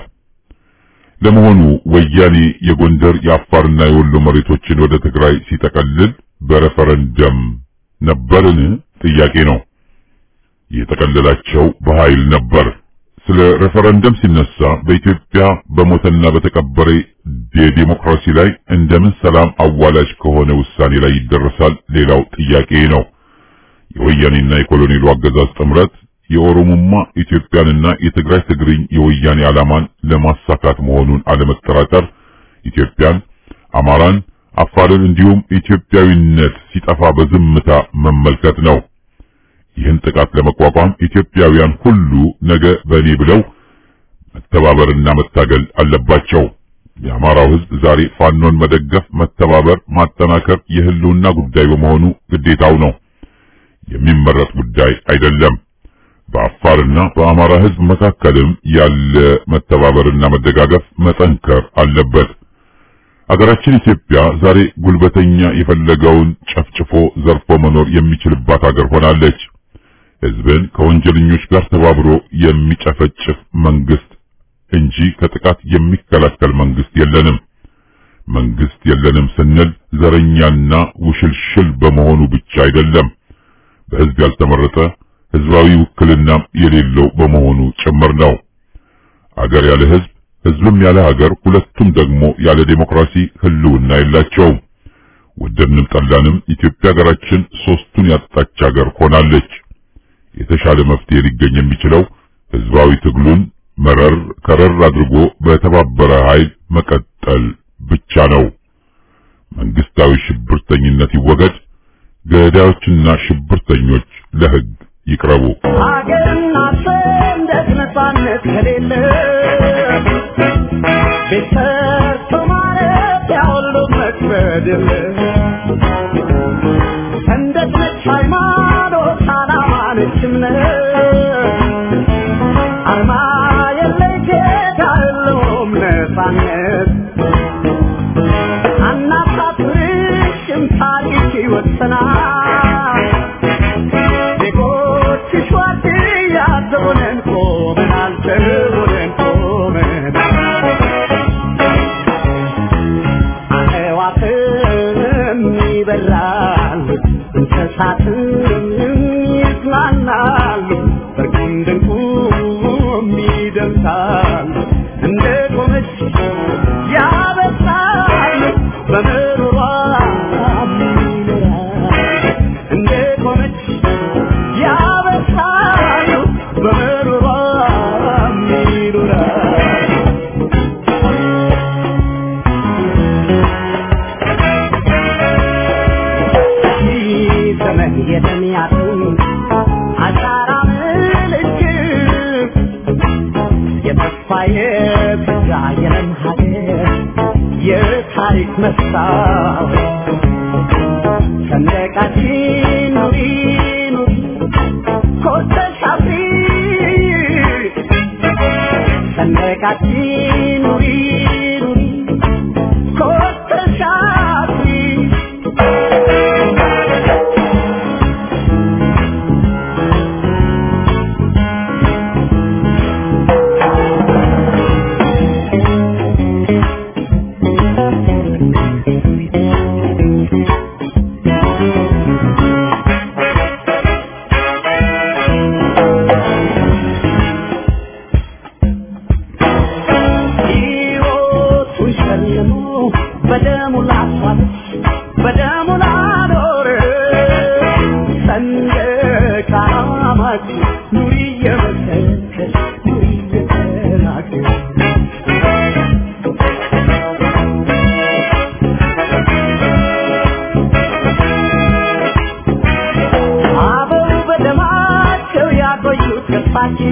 ለመሆኑ ወያኔ የጎንደር የአፋርና የወሎ መሬቶችን ወደ ትግራይ ሲጠቀልል በሬፈረንደም ነበርን? ጥያቄ ነው። የጠቀለላቸው በኃይል ነበር። ስለ ሬፈረንደም ሲነሳ በኢትዮጵያ በሞተና በተቀበረ የዲሞክራሲ ላይ እንደምን ሰላም አዋላጅ ከሆነ ውሳኔ ላይ ይደረሳል? ሌላው ጥያቄ ነው። የወያኔና የኮሎኔሉ አገዛዝ ጥምረት የኦሮሞማ ኢትዮጵያንና የትግራይ ትግርኝ የወያኔ ዓላማን ለማሳካት መሆኑን አለመጠራጠር ኢትዮጵያን፣ አማራን፣ አፋርን እንዲሁም ኢትዮጵያዊነት ሲጠፋ በዝምታ መመልከት ነው። ይህን ጥቃት ለመቋቋም ኢትዮጵያውያን ሁሉ ነገ በእኔ ብለው መተባበርና መታገል አለባቸው። የአማራው ሕዝብ ዛሬ ፋኖን መደገፍ፣ መተባበር፣ ማጠናከር የህልውና ጉዳይ በመሆኑ ግዴታው ነው። የሚመረጥ ጉዳይ አይደለም። በአፋርና በአማራ ሕዝብ መካከልም ያለ መተባበርና መደጋገፍ መጠንከር አለበት። አገራችን ኢትዮጵያ ዛሬ ጉልበተኛ የፈለገውን ጨፍጭፎ ዘርፎ መኖር የሚችልባት አገር ሆናለች። ሕዝብን ከወንጀለኞች ጋር ተባብሮ የሚጨፈጭፍ መንግስት እንጂ ከጥቃት የሚከላከል መንግስት የለንም። መንግስት የለንም ስንል ዘረኛና ውሽልሽል በመሆኑ ብቻ አይደለም። በሕዝብ ያልተመረጠ ህዝባዊ ውክልና የሌለው በመሆኑ ጭምር ነው። አገር ያለ ህዝብ፣ ህዝብም ያለ ሀገር፣ ሁለቱም ደግሞ ያለ ዴሞክራሲ ህልውና የላቸውም። ወደድንም ጠላንም ኢትዮጵያ ሀገራችን ሶስቱን ያጣች ሀገር ሆናለች። የተሻለ መፍትሄ ሊገኝ የሚችለው ህዝባዊ ትግሉን መረር ከረር አድርጎ በተባበረ ኃይል መቀጠል ብቻ ነው። መንግስታዊ ሽብርተኝነት ይወገድ፣ ገዳዮችና ሽብርተኞች ለህግ ይቅረቡ።
ሀገርና ሰንደቅ ነፃነት ከሌለ ቤት ሰርቶ
የለም ሰንደቅ ነች ሃይማኖት ዓላማ ነች እምነት አርማ የለይ ጌታ የለውም ነፃነት አናሳፍርሽም ታሪክ ይወሰናል ዜጎችሽ ዋርድያ ዘቦነን ቆመናል ዘቦነን ቆመናል አዕዋፍም ይበራሉ እንስሳትም ይዝናናሉ በርቁም ድንቁም ይደምሳሉ እንደ ቆመች ያበሳሉ በምሮሯ ይኖራሉ እንደ ቆመች ያበሳሉ በምሮሯ ይኖራሉ ዘመን የተሚያቱ አሻራ ምልክት የተስፋ የብዛ የለም ሀገር የታሪክ መስታወት ሰንደቃችን ኑሪ ኑሪ ኮርተሽ አፍሪ ሰንደቃችን ኑሪ ኑሪ ኮርተሽ አፍሪ ሕይወቱን ሸልሞ በደሙ ላስዋለች በደሙ ላኖረ ሰንደቅ ዓላማችን ኑሪ እየመሰከች ኑሪ እየተናገር አበው በደማቸው ያቆዩት ተስፋችን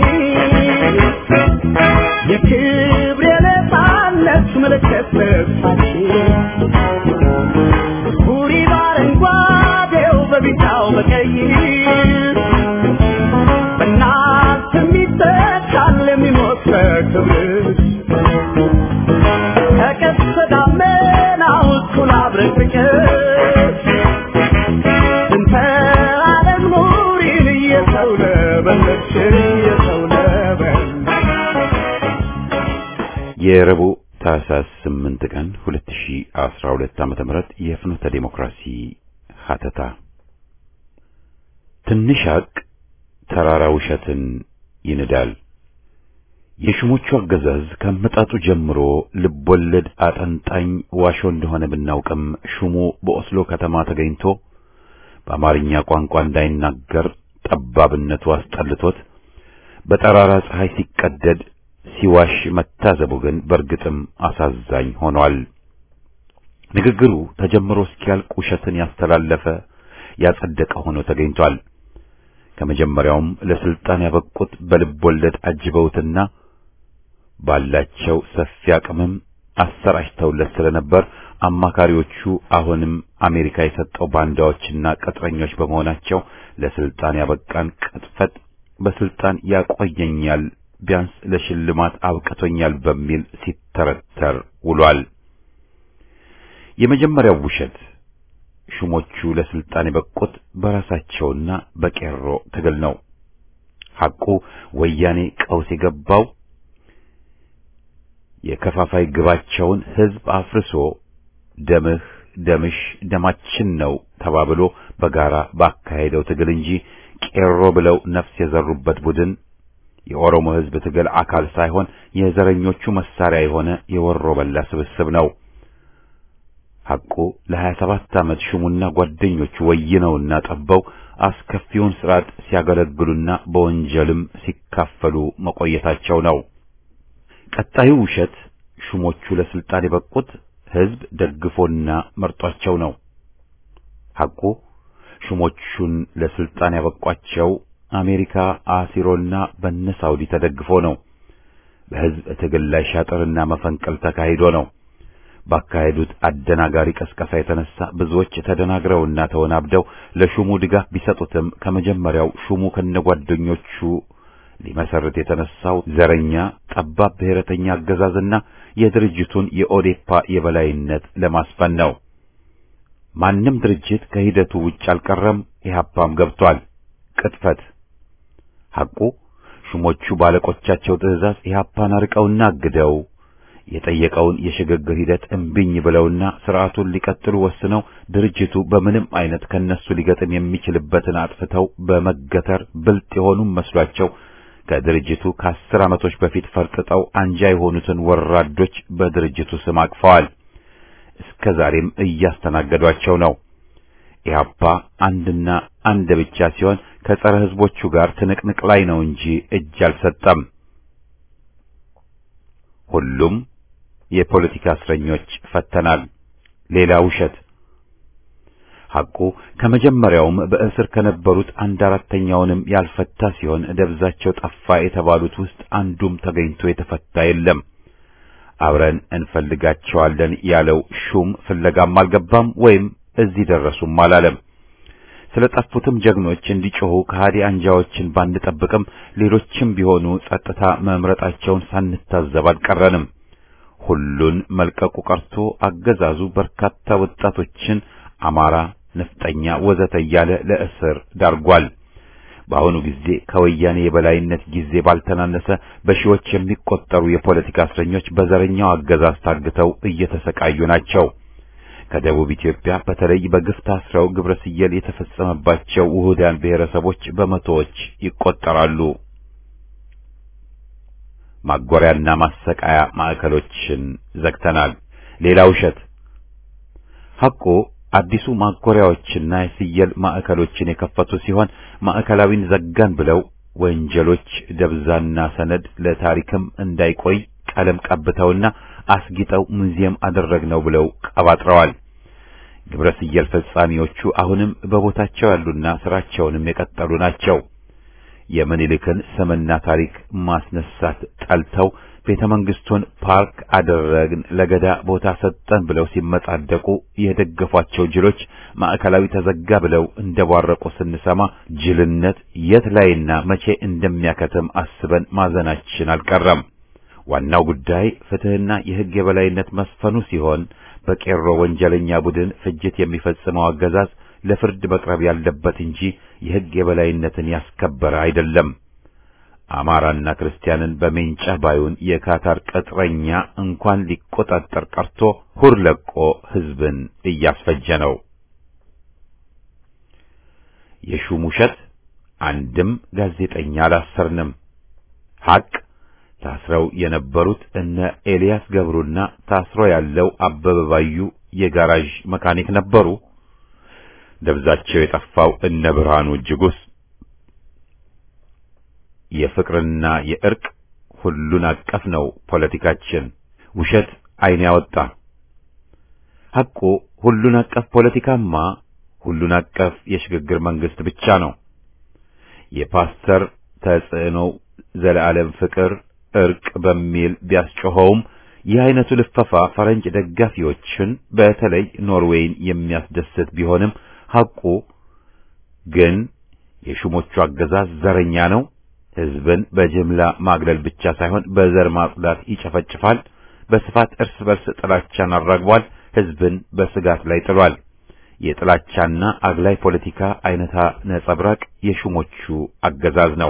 የክብር የነፃነት ምልክት ልብሳችን ቡሪ በአረንጓዴው በቢጫው በቀይ በእናት የሚተካል የሚሞት በክብር ከቀስተ ደመናው እኩል አብረቅርቀሽ እንተ ዓለም ኑሪን እየሰው ለበለች እየሰው ለበለች
የረቡዕ ታህሳስ 8 ቀን 2012 ዓመተ ምህረት የፍኖተ ዴሞክራሲ ሀተታ ትንሽ ሀቅ ተራራ ውሸትን ይንዳል። የሹሞቹ አገዛዝ ከመጣጡ ጀምሮ ልቦለድ አጠንጣኝ ዋሾ እንደሆነ ብናውቅም ሹሙ በኦስሎ ከተማ ተገኝቶ በአማርኛ ቋንቋ እንዳይናገር ጠባብነቱ አስጠልቶት በጠራራ ፀሐይ ሲቀደድ ሲዋሽ መታዘቡ ግን በእርግጥም አሳዛኝ ሆኗል። ንግግሩ ተጀምሮ እስኪያልቅ ውሸትን ያስተላለፈ ያጸደቀ ሆኖ ተገኝቷል። ከመጀመሪያውም ለስልጣን ያበቁት በልብ ወለድ አጅበውትና ባላቸው ሰፊ አቅምም አሰራጭተውለት ስለነበር አማካሪዎቹ አሁንም አሜሪካ የሰጠው ባንዳዎችና ቅጥረኞች በመሆናቸው ለስልጣን ያበቃን ቅጥፈት በስልጣን ያቆየኛል ቢያንስ ለሽልማት አብቅቶኛል በሚል ሲተረተር ውሏል። የመጀመሪያው ውሸት ሹሞቹ ለስልጣን የበቁት በራሳቸውና በቄሮ ትግል ነው። ሐቁ ወያኔ ቀውስ የገባው የከፋፋይ ግባቸውን ሕዝብ አፍርሶ ደምህ ደምሽ ደማችን ነው ተባብሎ በጋራ ባካሄደው ትግል እንጂ ቄሮ ብለው ነፍስ የዘሩበት ቡድን የኦሮሞ ሕዝብ ትግል አካል ሳይሆን የዘረኞቹ መሳሪያ የሆነ የወሮ በላ ስብስብ ነው። ሐቁ ለሀያ ሰባት ዓመት ሹሙና ጓደኞቹ ወይነውና ጠበው አስከፊውን ስርዓት ሲያገለግሉና በወንጀልም ሲካፈሉ መቆየታቸው ነው። ቀጣዩ ውሸት ሹሞቹ ለስልጣን የበቁት ሕዝብ ደግፎና መርጧቸው ነው። ሐቁ ሹሞቹን ለስልጣን ያበቋቸው አሜሪካ አሲሮና በነ ሳውዲ ተደግፎ ነው። በሕዝብ ትግል ላይ ሻጥርና መፈንቅል ተካሂዶ ነው። ባካሄዱት አደናጋሪ ቀስቀሳ የተነሳ ብዙዎች ተደናግረውና ተወናብደው ለሹሙ ድጋፍ ቢሰጡትም ከመጀመሪያው ሹሙ ከነጓደኞቹ ሊመሰርት የተነሳው ዘረኛ ጠባብ ብሔረተኛ አገዛዝና የድርጅቱን የኦዴፓ የበላይነት ለማስፈን ነው። ማንም ድርጅት ከሂደቱ ውጭ አልቀረም፣ ኢህአፓም ገብቷል። ቅጥፈት። ሐቁ ሹሞቹ ባለቆቻቸው ትዕዛዝ ኢህአፓን አርቀውና አግደው የጠየቀውን የሽግግር ሂደት እምቢኝ ብለውና ስርዓቱን ሊቀጥሉ ወስነው ድርጅቱ በምንም አይነት ከነሱ ሊገጥም የሚችልበትን አጥፍተው በመገተር ብልጥ የሆኑም መስሏቸው ከድርጅቱ ከአስር ዓመቶች በፊት ፈርጥጠው አንጃ የሆኑትን ወራዶች በድርጅቱ ስም አቅፈዋል። እስከ ዛሬም እያስተናገዷቸው ነው። ኢህአፓ አንድና አንድ ብቻ ሲሆን ከጸረ ህዝቦቹ ጋር ትንቅንቅ ላይ ነው እንጂ እጅ አልሰጠም። ሁሉም የፖለቲካ እስረኞች ፈተናል። ሌላ ውሸት። ሐቁ ከመጀመሪያውም በእስር ከነበሩት አንድ አራተኛውንም ያልፈታ ሲሆን ደብዛቸው ጠፋ የተባሉት ውስጥ አንዱም ተገኝቶ የተፈታ የለም። አብረን እንፈልጋቸዋለን ያለው ሹም ፍለጋም አልገባም ወይም እዚህ ደረሱም አላለም። ስለ ጠፉትም ጀግኖች እንዲጮሁ ከሃዲ አንጃዎችን ባንጠብቅም ሌሎችም ቢሆኑ ጸጥታ መምረጣቸውን ሳንታዘብ አልቀረንም። ሁሉን መልቀቁ ቀርቶ አገዛዙ በርካታ ወጣቶችን አማራ፣ ነፍጠኛ፣ ወዘተ እያለ ለእስር ዳርጓል። በአሁኑ ጊዜ ከወያኔ የበላይነት ጊዜ ባልተናነሰ በሺዎች የሚቆጠሩ የፖለቲካ እስረኞች በዘረኛው አገዛዝ ታግተው እየተሰቃዩ ናቸው። ከደቡብ ኢትዮጵያ በተለይ በግፍ ታስረው ግብረ ስየል የተፈጸመባቸው ውሁዳን ብሔረሰቦች በመቶዎች ይቆጠራሉ። ማጎሪያና ማሰቃያ ማዕከሎችን ዘግተናል። ሌላ ውሸት። ሐቁ አዲሱ ማጎሪያዎችና የስየል ማዕከሎችን የከፈቱ ሲሆን ማዕከላዊን ዘጋን ብለው ወንጀሎች ደብዛና ሰነድ ለታሪክም እንዳይቆይ ቀለም ቀብተውና አስጊጠው ሙዚየም አደረግነው ብለው ቀባጥረዋል። ግብረ ስየል ፈጻሚዎቹ አሁንም በቦታቸው ያሉና ስራቸውንም የቀጠሉ ናቸው። የምኒልክን ስምና ታሪክ ማስነሳት ጠልተው ቤተ መንግስቱን ፓርክ አደረግን፣ ለገዳ ቦታ ሰጠን ብለው ሲመጻደቁ የደገፏቸው ጅሎች ማዕከላዊ ተዘጋ ብለው እንደቧረቁ ስንሰማ ጅልነት የት ላይና መቼ እንደሚያከትም አስበን ማዘናችን አልቀረም። ዋናው ጉዳይ ፍትህና የሕግ የበላይነት መስፈኑ ሲሆን በቄሮ ወንጀለኛ ቡድን ፍጅት የሚፈጽመው አገዛዝ ለፍርድ መቅረብ ያለበት እንጂ የሕግ የበላይነትን ያስከበረ አይደለም። አማራና ክርስቲያንን በሜንጫ ባዩን የካታር ቅጥረኛ እንኳን ሊቆጣጠር ቀርቶ ሁር ለቆ ሕዝብን እያስፈጀ ነው። የሹም ውሸት አንድም ጋዜጠኛ አላሰርንም። ሐቅ ታስረው የነበሩት እነ ኤልያስ ገብሩና ታስሮ ያለው አበበ ባዩ የጋራዥ መካኒክ ነበሩ። ደብዛቸው የጠፋው እነ ብርሃኑ እጅጉስ የፍቅርና የእርቅ ሁሉን አቀፍ ነው ፖለቲካችን። ውሸት ዓይን ያወጣ ሐቁ ሁሉን አቀፍ ፖለቲካማ ሁሉን አቀፍ የሽግግር መንግስት ብቻ ነው። የፓስተር ተጽዕኖ ዘለዓለም ፍቅር እርቅ በሚል ቢያስጮኸውም ይህ አይነቱ ልፈፋ ፈረንጅ ደጋፊዎችን በተለይ ኖርዌይን የሚያስደስት ቢሆንም ሐቁ ግን የሹሞቹ አገዛዝ ዘረኛ ነው። ሕዝብን በጅምላ ማግለል ብቻ ሳይሆን በዘር ማጽዳት ይጨፈጭፋል። በስፋት እርስ በርስ ጥላቻን አራግቧል። ሕዝብን በስጋት ላይ ጥሏል። የጥላቻና አግላይ ፖለቲካ አይነታ ነጸብራቅ የሹሞቹ አገዛዝ ነው።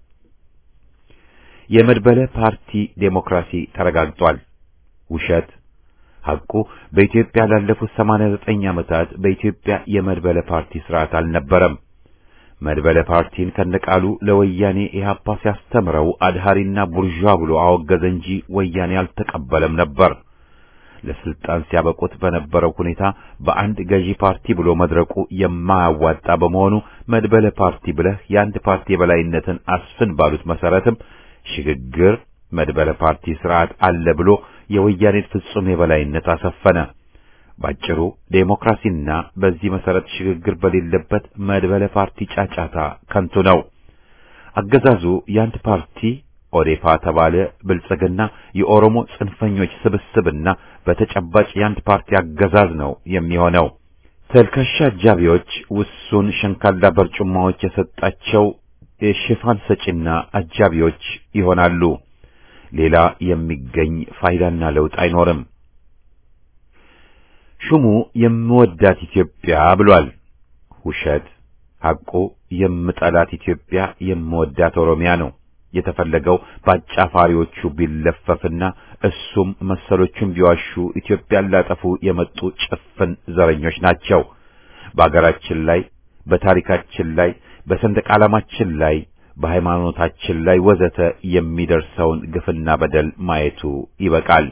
የመድበለ ፓርቲ ዴሞክራሲ ተረጋግጧል። ውሸት ሐቁ በኢትዮጵያ ላለፉት 89 ዓመታት በኢትዮጵያ የመድበለ ፓርቲ ስርዓት አልነበረም። መድበለ ፓርቲን ከነቃሉ ለወያኔ ኢህአፓ ሲያስተምረው አድሃሪና ቡርዣ ብሎ አወገዘ እንጂ ወያኔ አልተቀበለም ነበር። ለስልጣን ሲያበቁት በነበረው ሁኔታ በአንድ ገዢ ፓርቲ ብሎ መድረቁ የማያዋጣ በመሆኑ መድበለ ፓርቲ ብለህ የአንድ ፓርቲ የበላይነትን አስፍን ባሉት መሰረትም ሽግግር መድበለ ፓርቲ ስርዓት አለ ብሎ የወያኔን ፍጹም የበላይነት አሰፈነ። ባጭሩ ዴሞክራሲና በዚህ መሰረት ሽግግር በሌለበት መድበለ ፓርቲ ጫጫታ ከንቱ ነው። አገዛዙ የአንድ ፓርቲ ኦዴፓ ተባለ፣ ብልጽግና የኦሮሞ ጽንፈኞች ስብስብና በተጨባጭ የአንድ ፓርቲ አገዛዝ ነው የሚሆነው። ተልካሻ አጃቢዎች ውሱን ሸንካላ በርጩማዎች የሰጣቸው የሽፋን ሰጪና አጃቢዎች ይሆናሉ። ሌላ የሚገኝ ፋይዳና ለውጥ አይኖርም። ሹሙ የምወዳት ኢትዮጵያ ብሏል። ውሸት። ሐቁ የምጠላት ኢትዮጵያ የምወዳት ኦሮሚያ ነው። የተፈለገው በአጫፋሪዎቹ ቢለፈፍና እሱም መሰሎቹም ቢዋሹ ኢትዮጵያን ላጠፉ የመጡ ጭፍን ዘረኞች ናቸው። በአገራችን ላይ፣ በታሪካችን ላይ፣ በሰንደቅ ዓላማችን ላይ፣ በሃይማኖታችን ላይ ወዘተ የሚደርሰውን ግፍና በደል ማየቱ ይበቃል።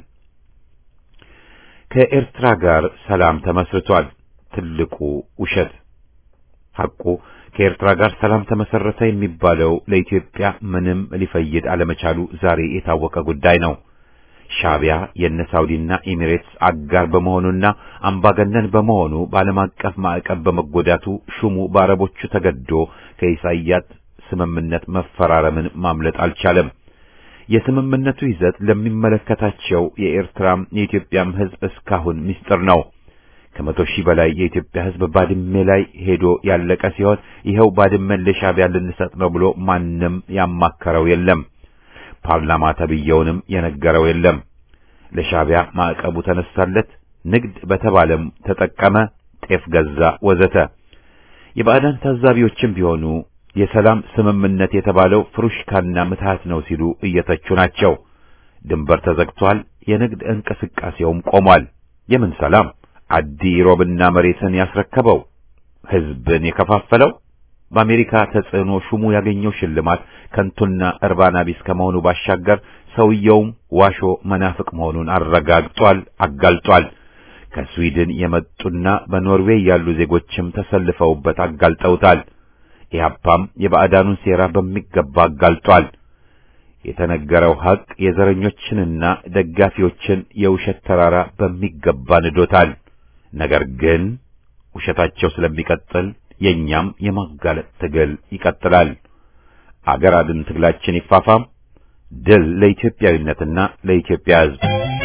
ከኤርትራ ጋር ሰላም ተመስርቷል። ትልቁ ውሸት። ሐቁ ከኤርትራ ጋር ሰላም ተመሰረተ የሚባለው ለኢትዮጵያ ምንም ሊፈይድ አለመቻሉ ዛሬ የታወቀ ጉዳይ ነው። ሻዕቢያ የነ ሳውዲና ኤሚሬትስ አጋር በመሆኑና አምባገነን በመሆኑ በዓለም አቀፍ ማዕቀብ በመጎዳቱ ሹሙ በአረቦቹ ተገዶ ከኢሳይያስ ስምምነት መፈራረምን ማምለጥ አልቻለም። የስምምነቱ ይዘት ለሚመለከታቸው የኤርትራም የኢትዮጵያም ሕዝብ እስካሁን ምስጢር ነው። ከመቶ ሺህ በላይ የኢትዮጵያ ሕዝብ ባድሜ ላይ ሄዶ ያለቀ ሲሆን ይኸው ባድመን ለሻዕቢያ ልንሰጥ ነው ብሎ ማንም ያማከረው የለም። ፓርላማ ተብየውንም የነገረው የለም። ለሻዕቢያ ማዕቀቡ ተነሳለት፣ ንግድ በተባለም ተጠቀመ፣ ጤፍ ገዛ፣ ወዘተ። የባዕዳን ታዛቢዎችም ቢሆኑ የሰላም ስምምነት የተባለው ፍሩሽካና ምትሃት ነው ሲሉ እየተቹ ናቸው። ድንበር ተዘግቷል፣ የንግድ እንቅስቃሴውም ቆሟል። የምን ሰላም? አዲ ሮብና መሬትን ያስረከበው ሕዝብን የከፋፈለው በአሜሪካ ተጽዕኖ ሹሙ ያገኘው ሽልማት ከንቱና እርባና ቢስ ከመሆኑ ባሻገር ሰውየውም ዋሾ መናፍቅ መሆኑን አረጋግጧል፣ አጋልጧል። ከስዊድን የመጡና በኖርዌይ ያሉ ዜጎችም ተሰልፈውበት አጋልጠውታል። ኢህአፓም የባዕዳኑን ሴራ በሚገባ አጋልጧል። የተነገረው ሐቅ የዘረኞችንና ደጋፊዎችን የውሸት ተራራ በሚገባ ንዶታል። ነገር ግን ውሸታቸው ስለሚቀጥል የኛም የማጋለጥ ትግል ይቀጥላል። አገር አድን ትግላችን ይፋፋም። ድል ለኢትዮጵያዊነትና ለኢትዮጵያ ሕዝብ።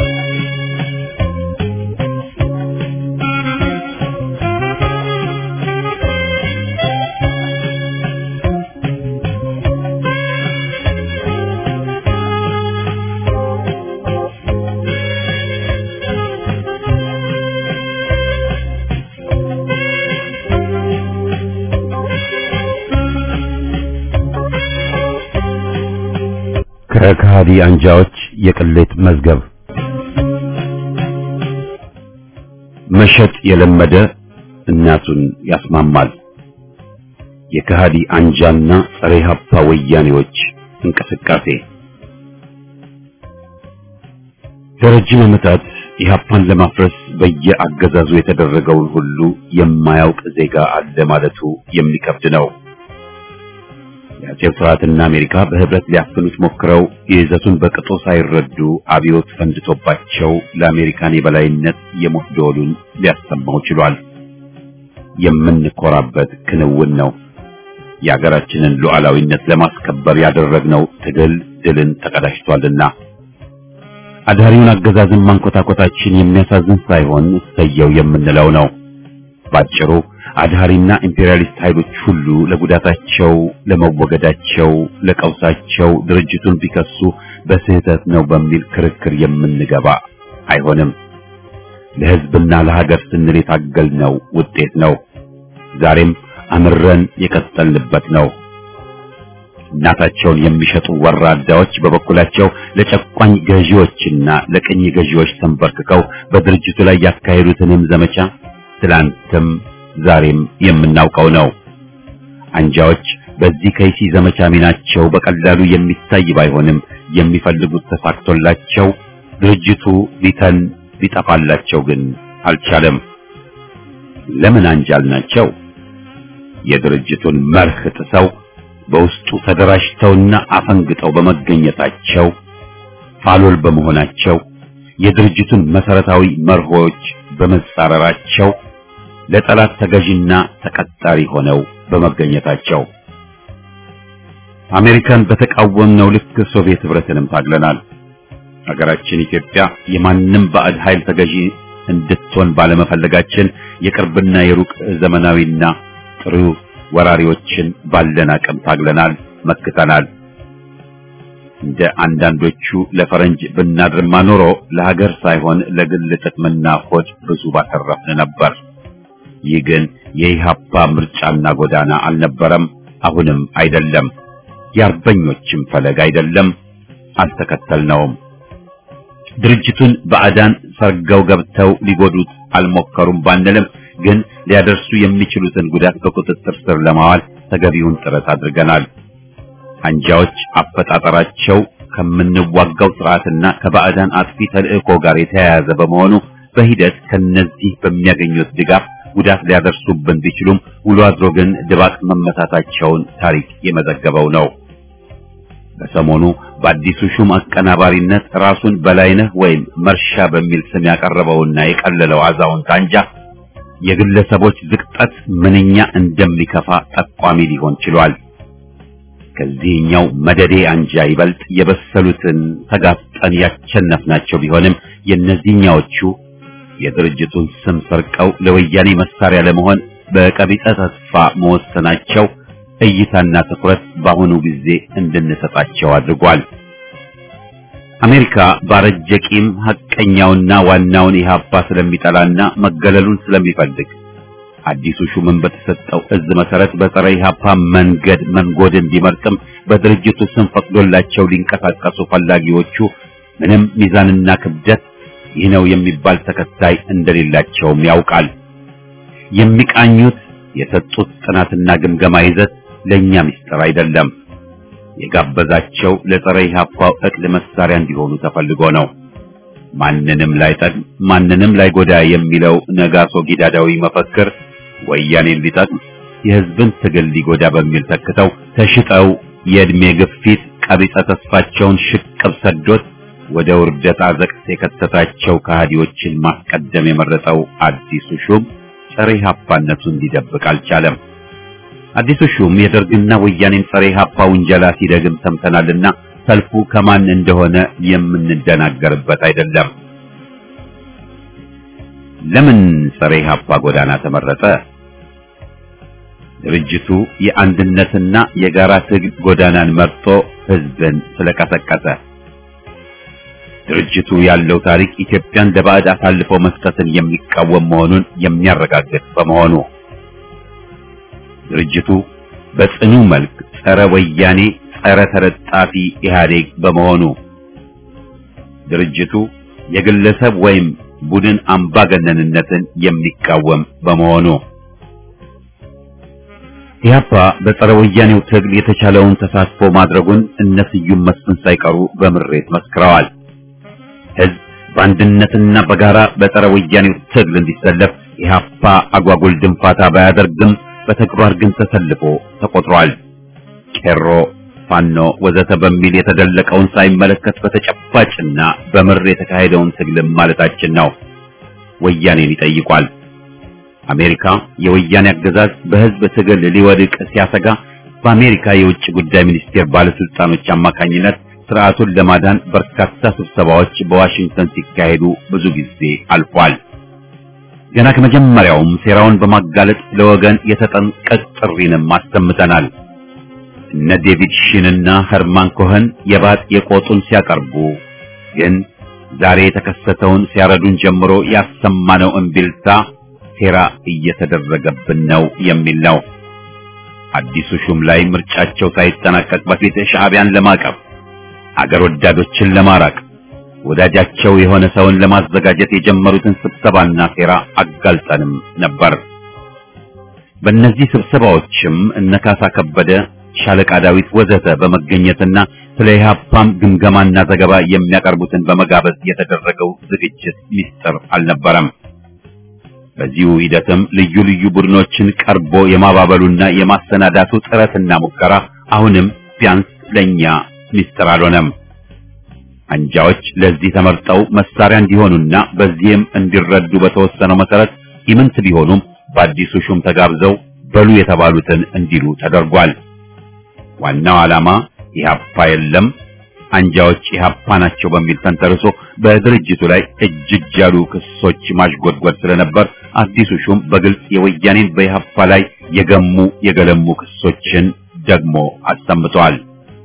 ከከሃዲ አንጃዎች የቅሌት መዝገብ መሸጥ የለመደ እናቱን ያስማማል። የከሃዲ አንጃና ጸረ ኢህአፓ ወያኔዎች እንቅስቃሴ ለረጅም ዓመታት ኢህአፓን ለማፍረስ በየአገዛዙ የተደረገውን ሁሉ የማያውቅ ዜጋ አለ ማለቱ የሚከብድ ነው። የአጼው ስርዓትና አሜሪካ በህብረት ሊያፍኑት ሞክረው የይዘቱን በቅጡ ሳይረዱ አብዮት ፈንድቶባቸው ለአሜሪካን የበላይነት የሞት ደወሉን ሊያሰማው ችሏል። የምንኮራበት ክንውን ነው። የሀገራችንን ሉዓላዊነት ለማስከበር ያደረግነው ትግል ድልን ተቀዳጅቷልና አዳሪውን አገዛዝን ማንኮታኮታችን የሚያሳዝን ሳይሆን እሰየው የምንለው ነው። ባጭሩ አድሃሪና ኢምፔሪያሊስት ኃይሎች ሁሉ ለጉዳታቸው፣ ለመወገዳቸው፣ ለቀውሳቸው ድርጅቱን ቢከሱ በስህተት ነው በሚል ክርክር የምንገባ አይሆንም። ለህዝብና ለሀገር ስንል የታገልነው ውጤት ነው። ዛሬም አምረን የቀጠልንበት ነው። እናታቸውን የሚሸጡ ወራዳዎች በበኩላቸው ለጨቋኝ ገዢዎችና ለቅኝ ገዢዎች ተንበርክከው በድርጅቱ ላይ ያካሄዱትንም ዘመቻ ትላንትም ዛሬም የምናውቀው ነው። አንጃዎች በዚህ ከይሲ ዘመቻ ሚናቸው በቀላሉ የሚታይ ባይሆንም የሚፈልጉት ተሳክቶላቸው ድርጅቱ ሊተን ሊጠፋላቸው ግን አልቻለም። ለምን አንጃል ናቸው? የድርጅቱን መርህ ጥሰው በውስጡ ተደራጅተውና አፈንግጠው በመገኘታቸው ፋሎል በመሆናቸው የድርጅቱን መሰረታዊ መርሆች በመጻረራቸው ለጠላት ተገዥና ተቀጣሪ ሆነው በመገኘታቸው አሜሪካን በተቃወምነው ልክ ሶቪየት ህብረትንም ታግለናል። ሀገራችን ኢትዮጵያ የማንም ባዕድ ኃይል ተገዢ እንድትሆን ባለመፈለጋችን የቅርብና የሩቅ ዘመናዊና ጥሩ ወራሪዎችን ባለን አቅም ታግለናል፣ መክተናል። እንደ አንዳንዶቹ ለፈረንጅ ብናድርማ ኖሮ ለሀገር ሳይሆን ለግል ጥቅምና ሆድ ብዙ ባተረፍን ነበር። ይህ ግን የኢህአፓ ምርጫና ጎዳና አልነበረም፣ አሁንም አይደለም። የአርበኞችም ፈለግ አይደለም፣ አልተከተልነውም። ድርጅቱን ባዕዳን ሰርገው ገብተው ሊጎዱት አልሞከሩም ባንልም ግን ሊያደርሱ የሚችሉትን ጉዳት በቁጥጥር ስር ለማዋል ተገቢውን ጥረት አድርገናል። አንጃዎች አፈጣጠራቸው ከምንዋጋው ስርዓትና ከባዕዳን አጥፊ ተልእኮ ጋር የተያያዘ በመሆኑ በሂደት ከነዚህ በሚያገኙት ድጋፍ ጉዳት ሊያደርሱብን ቢችሉም ውሎ አድሮ ግን ድባቅ መመታታቸውን ታሪክ የመዘገበው ነው። በሰሞኑ በአዲሱ ሹም አቀናባሪነት ራሱን በላይነህ ወይም መርሻ በሚል ስም ያቀረበውና የቀለለው አዛውንት አንጃ የግለሰቦች ዝቅጠት ምንኛ እንደሚከፋ ጠቋሚ ሊሆን ችሏል። ከዚህኛው መደዴ አንጃ ይበልጥ የበሰሉትን ተጋፍጠን ያቸነፍናቸው ቢሆንም የእነዚህኛዎቹ የድርጅቱን ስም ሰርቀው ለወያኔ መሳሪያ ለመሆን በቀቢጸ ተስፋ መወሰናቸው እይታና ትኩረት በአሁኑ ጊዜ እንድንሰጣቸው አድርጓል። አሜሪካ ባረጀ ቂም ሐቀኛውና ዋናውን ኢህአፓ ስለሚጠላና መገለሉን ስለሚፈልግ አዲሱ ሹምን በተሰጠው እዝ መሰረት በጸረ ኢህአፓ መንገድ መንጎድን ቢመርጥም በድርጅቱ ስም ፈቅዶላቸው ሊንቀሳቀሱ ፈላጊዎቹ ምንም ሚዛንና ክብደት ይህ ነው የሚባል ተከታይ እንደሌላቸውም ያውቃል። የሚቃኙት የሰጡት ጥናትና ግምገማ ይዘት ለኛ ምስጢር አይደለም። የጋበዛቸው ለጸረ ኢህአፓው እቅድ መሳሪያ እንዲሆኑ ተፈልጎ ነው። ማንንም ላይጠቅም ማንንም ላይጎዳ የሚለው ነጋሶ ጊዳዳዊ መፈክር ወያኔን ሊጠቅም የህዝብን ትግል ሊጎዳ በሚል ተክተው ተሽጠው የእድሜ ግፊት ቀቢጸ ተስፋቸውን ሽቅብ ሰዶት ወደ ውርደት አዘቅት የከተታቸው ከሃዲዎችን ማስቀደም የመረጠው አዲሱ ሹም ጸረ ኢህአፓነቱን ሊደብቅ አልቻለም። አዲሱ ሹም የደርግና ወያኔን ጸረ ኢህአፓ ውንጀላ ሲደግም ሰምተናልና ሰልፉ ከማን እንደሆነ የምንደናገርበት አይደለም። ለምን ጸረ ኢህአፓ ጎዳና ተመረጠ? ድርጅቱ የአንድነትና የጋራ ትግል ጎዳናን መርጦ ህዝብን ስለቀሰቀሰ። ድርጅቱ ያለው ታሪክ ኢትዮጵያን ለባዕድ አሳልፎ መስጠትን የሚቃወም መሆኑን የሚያረጋግጥ በመሆኑ ድርጅቱ በጽኑ መልክ ጸረ ወያኔ፣ ጸረ ተለጣፊ ኢህአዴግ በመሆኑ ድርጅቱ የግለሰብ ወይም ቡድን አምባገነንነትን የሚቃወም በመሆኑ ኢህአፓ በጸረ ወያኔው ትግል የተቻለውን ተሳትፎ ማድረጉን እነ ስዩም መስፍን ሳይቀሩ በምሬት መስክረዋል። ህዝብ በአንድነትና በጋራ በጸረ ወያኔው ትግል እንዲሰለፍ ኢህአፓ አጓጉል ድንፋታ ባያደርግም በተግባር ግን ተሰልፎ ተቆጥሯል። ቄሮ፣ ፋኖ ወዘተ በሚል የተደለቀውን ሳይመለከት በተጨባጭና በምር የተካሄደውን ትግልም ማለታችን ነው። ወያኔን ይጠይቋል። አሜሪካ የወያኔ አገዛዝ በህዝብ ትግል ሊወድቅ ሲያሰጋ በአሜሪካ የውጭ ጉዳይ ሚኒስቴር ባለስልጣኖች አማካኝነት ስርዓቱን ለማዳን በርካታ ስብሰባዎች በዋሽንግተን ሲካሄዱ ብዙ ጊዜ አልፏል። ገና ከመጀመሪያውም ሴራውን በማጋለጥ ለወገን የተጠንቀቅ ጥሪንም አሰምተናል። እነ ዴቪድ ሺንና ኸርማን ኮኸን የባጥ የቆጡን ሲያቀርቡ ግን ዛሬ የተከሰተውን ሲያረዱን ጀምሮ ያሰማነው እምቢልታ ሴራ እየተደረገብን ነው የሚል ነው። አዲሱ ሹም ላይ ምርጫቸው ሳይጠናቀቅ በፊት ሻዕቢያን ለማቀፍ አገር ወዳዶችን ለማራቅ ወዳጃቸው የሆነ ሰውን ለማዘጋጀት የጀመሩትን ስብሰባና ሴራ አጋልጠንም ነበር። በእነዚህ ስብሰባዎችም እነ ካሳ ከበደ፣ ሻለቃ ዳዊት ወዘተ በመገኘትና ስለ ኢህአፓም ግምገማና ዘገባ የሚያቀርቡትን በመጋበዝ የተደረገው ዝግጅት ሚስጥር አልነበረም። በዚሁ ሂደትም ልዩ ልዩ ቡድኖችን ቀርቦ የማባበሉና የማሰናዳቱ ጥረትና ሙከራ አሁንም ቢያንስ ለኛ ሚስጥር አልሆነም። አንጃዎች ለዚህ ተመርጠው መሳሪያ እንዲሆኑና በዚህም እንዲረዱ በተወሰነው መሰረት ኢምንት ቢሆኑም በአዲሱ ሹም ተጋብዘው በሉ የተባሉትን እንዲሉ ተደርጓል። ዋናው ዓላማ ኢህአፓ የለም አንጃዎች ኢህአፓ ናቸው በሚል ተንተርሶ በድርጅቱ ላይ እጅ እጅ ያሉ ክሶች ማሽጎድጎድ ስለነበር አዲሱ ሹም በግልጽ የወያኔን በኢህአፓ ላይ የገሙ የገለሙ ክሶችን ደግሞ አሰምተዋል።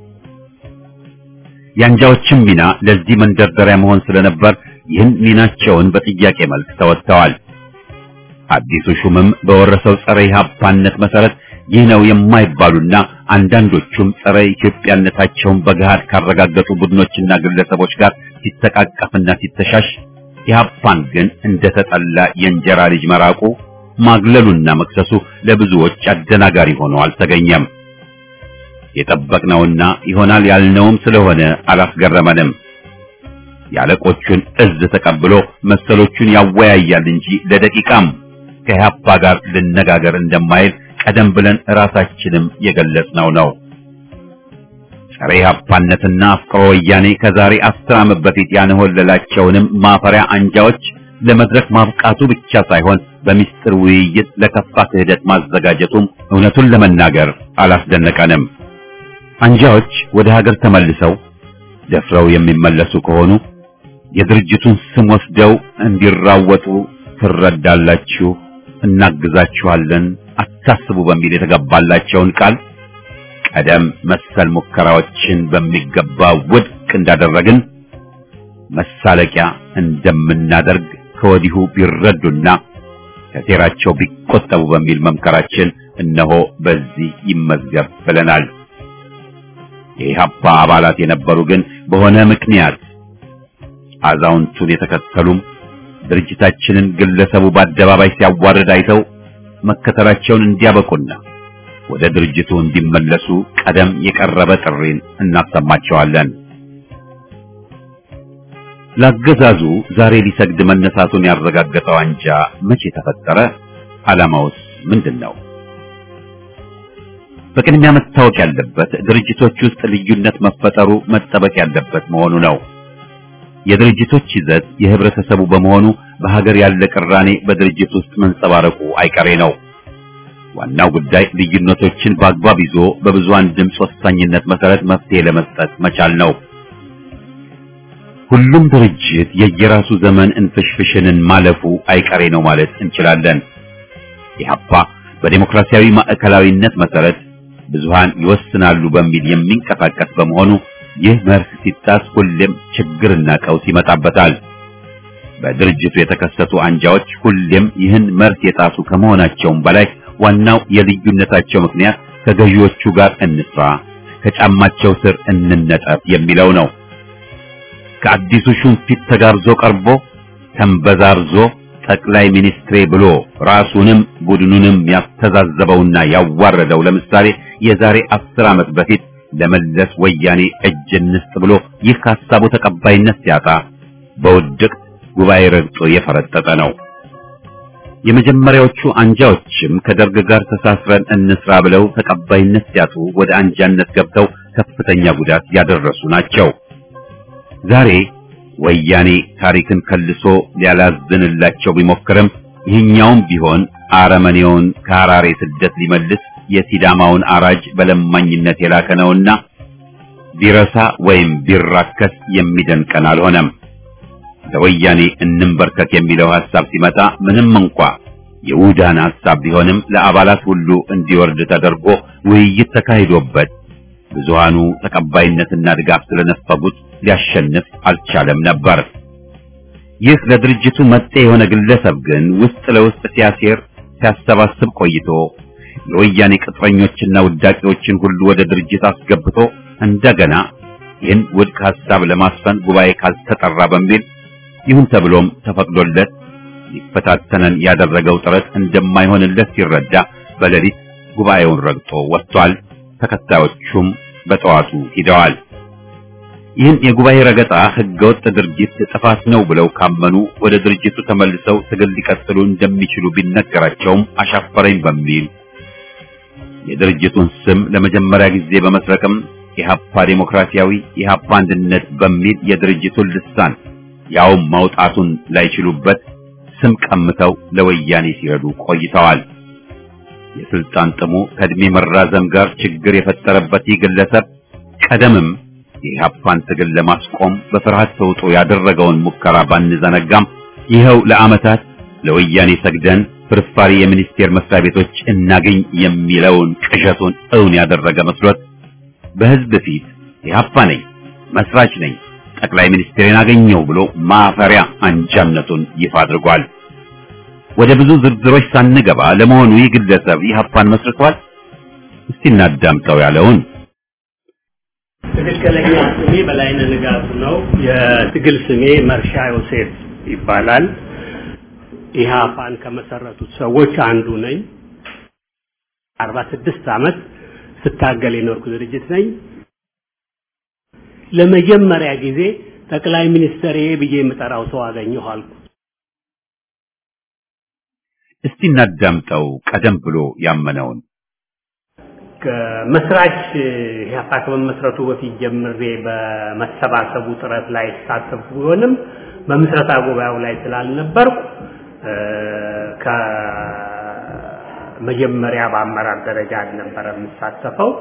የአንጃዎችም ሚና ለዚህ መንደርደሪያ መሆን ስለነበር ይህን ሚናቸውን በጥያቄ መልክ ተወጥተዋል። አዲሱ ሹምም በወረሰው ጸረ ኢህአፓነት መሰረት ይህ ነው የማይባሉና አንዳንዶቹም ጸረ ኢትዮጵያነታቸውን በገሃድ ካረጋገጡ ቡድኖችና ግለሰቦች ጋር ሲተቃቀፍና ሲተሻሽ ኢህአፓን ግን እንደተጠላ የእንጀራ ልጅ መራቁ ማግለሉና መክሰሱ ለብዙዎች አደናጋሪ ሆኖ አልተገኘም። የጠበቅነውና ይሆናል ያልነውም ስለሆነ አላስገረመንም። የአለቆቹን እዝ ተቀብሎ መሰሎቹን ያወያያል እንጂ ለደቂቃም ከኢህአፓ ጋር ልነጋገር እንደማይል ቀደም ብለን ራሳችንም የገለጽነው ነው። ጸረ ኢህአፓነትና አፍቅሮ ወያኔ ከዛሬ አስር ዓመት በፊት ያንሆለላቸውንም ማፈሪያ አንጃዎች ለመድረክ ማብቃቱ ብቻ ሳይሆን በሚስጥር ውይይት ለከፋ ክህደት ማዘጋጀቱም እውነቱን ለመናገር አላስደነቀንም። አንጃዎች ወደ ሀገር ተመልሰው ደፍረው የሚመለሱ ከሆኑ የድርጅቱን ስም ወስደው እንዲራወጡ ትረዳላችሁ፣ እናግዛችኋለን፣ አታስቡ በሚል የተገባላቸውን ቃል ቀደም መሰል ሙከራዎችን በሚገባ ውድቅ እንዳደረግን መሳለቂያ እንደምናደርግ ከወዲሁ ቢረዱና ከሴራቸው ቢቆጠቡ በሚል መምከራችን እነሆ በዚህ ይመዝገብ ብለናል። የኢህአፓ አባላት የነበሩ ግን በሆነ ምክንያት አዛውንቱን የተከተሉም ድርጅታችንን ግለሰቡ በአደባባይ ሲያዋርድ አይተው መከተላቸውን እንዲያበቁና ወደ ድርጅቱ እንዲመለሱ ቀደም የቀረበ ጥሪን እናሰማቸዋለን። ለአገዛዙ ዛሬ ሊሰግድ መነሳቱን ያረጋገጠው አንጃ መቼ ተፈጠረ? ዓላማውስ ምንድን ነው? በቅድሚያ መታወቅ ያለበት ድርጅቶች ውስጥ ልዩነት መፈጠሩ መጠበቅ ያለበት መሆኑ ነው። የድርጅቶች ይዘት የህብረተሰቡ በመሆኑ በሀገር ያለ ቅራኔ በድርጅት ውስጥ መንጸባረቁ አይቀሬ ነው። ዋናው ጉዳይ ልዩነቶችን በአግባብ ይዞ በብዙሃን ድምፅ ወሳኝነት መሰረት መፍትሄ ለመስጠት መቻል ነው። ሁሉም ድርጅት የየራሱ ዘመን እንፍሽፍሽንን ማለፉ አይቀሬ ነው ማለት እንችላለን። ኢህአፓ በዴሞክራሲያዊ ማዕከላዊነት መሰረት ብዙሃን ይወስናሉ በሚል የሚንቀሳቀስ በመሆኑ ይህ መርህ ሲጣስ ሁሌም ችግርና ቀውስ ይመጣበታል። በድርጅቱ የተከሰቱ አንጃዎች ሁሌም ይህን መርህ የጣሱ ከመሆናቸውም በላይ ዋናው የልዩነታቸው ምክንያት ከገዢዎቹ ጋር እንስራ፣ ከጫማቸው ስር እንነጠፍ የሚለው ነው። ከአዲሱ ሹም ፊት ተጋብዞ ቀርቦ ተንበዛርዞ ጠቅላይ ሚኒስትሬ ብሎ ራሱንም ቡድኑንም ያስተዛዘበውና ያዋረደው ለምሳሌ የዛሬ አስር ዓመት በፊት ለመለስ ወያኔ እጅ እንስጥ ብሎ ይህ ሐሳቡ ተቀባይነት ሲያጣ በውድቅ ጉባኤ ረግጦ የፈረጠጠ ነው። የመጀመሪያዎቹ አንጃዎችም ከደርግ ጋር ተሳስረን እንስራ ብለው ተቀባይነት ሲያጡ ወደ አንጃነት ገብተው ከፍተኛ ጉዳት ያደረሱ ናቸው። ዛሬ ወያኔ ታሪክን ከልሶ ሊያላዝንላቸው ቢሞክርም ይህኛውም ቢሆን አረመኔውን ከሐራሬ ስደት ሊመልስ የሲዳማውን አራጅ በለማኝነት የላከ ነውና ቢረሳ ወይም ቢራከስ የሚደንቀን አልሆነም። ለወያኔ እንንበርከክ የሚለው ሐሳብ ሲመጣ ምንም እንኳ የውዳን ሐሳብ ቢሆንም ለአባላት ሁሉ እንዲወርድ ተደርጎ ውይይት ተካሂዶበት ብዙሃኑ ተቀባይነትና ድጋፍ ስለነፈጉት ሊያሸንፍ አልቻለም ነበር። ይህ ለድርጅቱ መጤ የሆነ ግለሰብ ግን ውስጥ ለውስጥ ሲያሴር ሲያሰባስብ ቆይቶ የወያኔ ቅጥረኞችና ውዳቂዎችን ሁሉ ወደ ድርጅት አስገብቶ እንደገና ይህን ውድቅ ሐሳብ ለማስፈን ጉባኤ ካልተጠራ በሚል ይሁን ተብሎም ተፈቅዶለት ሊፈታተነን ያደረገው ጥረት እንደማይሆንለት ሲረዳ በሌሊት ጉባኤውን ረግጦ ወጥቷል። ተከታዮቹም በጠዋቱ ሂደዋል። ይህን የጉባኤ ረገጣ ህገወጥ ድርጊት ጥፋት ነው ብለው ካመኑ ወደ ድርጅቱ ተመልሰው ትግል ሊቀጥሉ እንደሚችሉ ቢነገራቸውም አሻፈረኝ በሚል የድርጅቱን ስም ለመጀመሪያ ጊዜ በመስረቅም ኢህአፓ ዴሞክራሲያዊ ኢህአፓ አንድነት በሚል የድርጅቱን ልሳን ያውም ማውጣቱን ላይችሉበት ስም ቀምተው ለወያኔ ሲረዱ ቆይተዋል። የስልጣን ጥሙ ከእድሜ መራዘም ጋር ችግር የፈጠረበት ይህ ግለሰብ ቀደምም የኢህአፓን ትግል ለማስቆም በፍርሃት ተውጦ ያደረገውን ሙከራ ባንዘነጋም ይኸው ለዓመታት ለወያኔ ሰግደን ፍርፋሪ የሚኒስቴር መስሪያ ቤቶች እናገኝ የሚለውን ቅዠቱን እውን ያደረገ መስሎት በህዝብ ፊት ኢህአፓ ነኝ፣ መስራች ነኝ፣ ጠቅላይ ሚኒስትሬን አገኘው ብሎ ማፈሪያ አንጃነቱን ይፋ አድርጓል። ወደ ብዙ ዝርዝሮች ሳንገባ ለመሆኑ ይህ ግለሰብ ኢህአፓን መስርቷል? እስቲ እናዳምጠው ያለውን
ትክክለኛ ስሜ በላይነህ ንጋቱ ነው። የትግል ስሜ መርሻ ዮሴፍ ይባላል። ኢህአፓን ከመሰረቱት ሰዎች አንዱ ነኝ። አርባ ስድስት ዓመት ስታገል የኖርኩ ድርጅት ነኝ። ለመጀመሪያ ጊዜ ጠቅላይ ሚኒስትር ብዬ የምጠራው ሰው አገኘሁ አልኩ።
እስቲ እናዳምጠው ቀደም ብሎ ያመነውን
ከመስራች ኢህአፓ ከመመስረቱ በፊት ጀምሬ በመሰባሰቡ ጥረት ላይ ተሳተፍኩ ቢሆንም በምስረታ ጉባኤው ላይ ስላልነበርኩ ከመጀመሪያ በአመራር ደረጃ አልነበረ የምሳተፈው።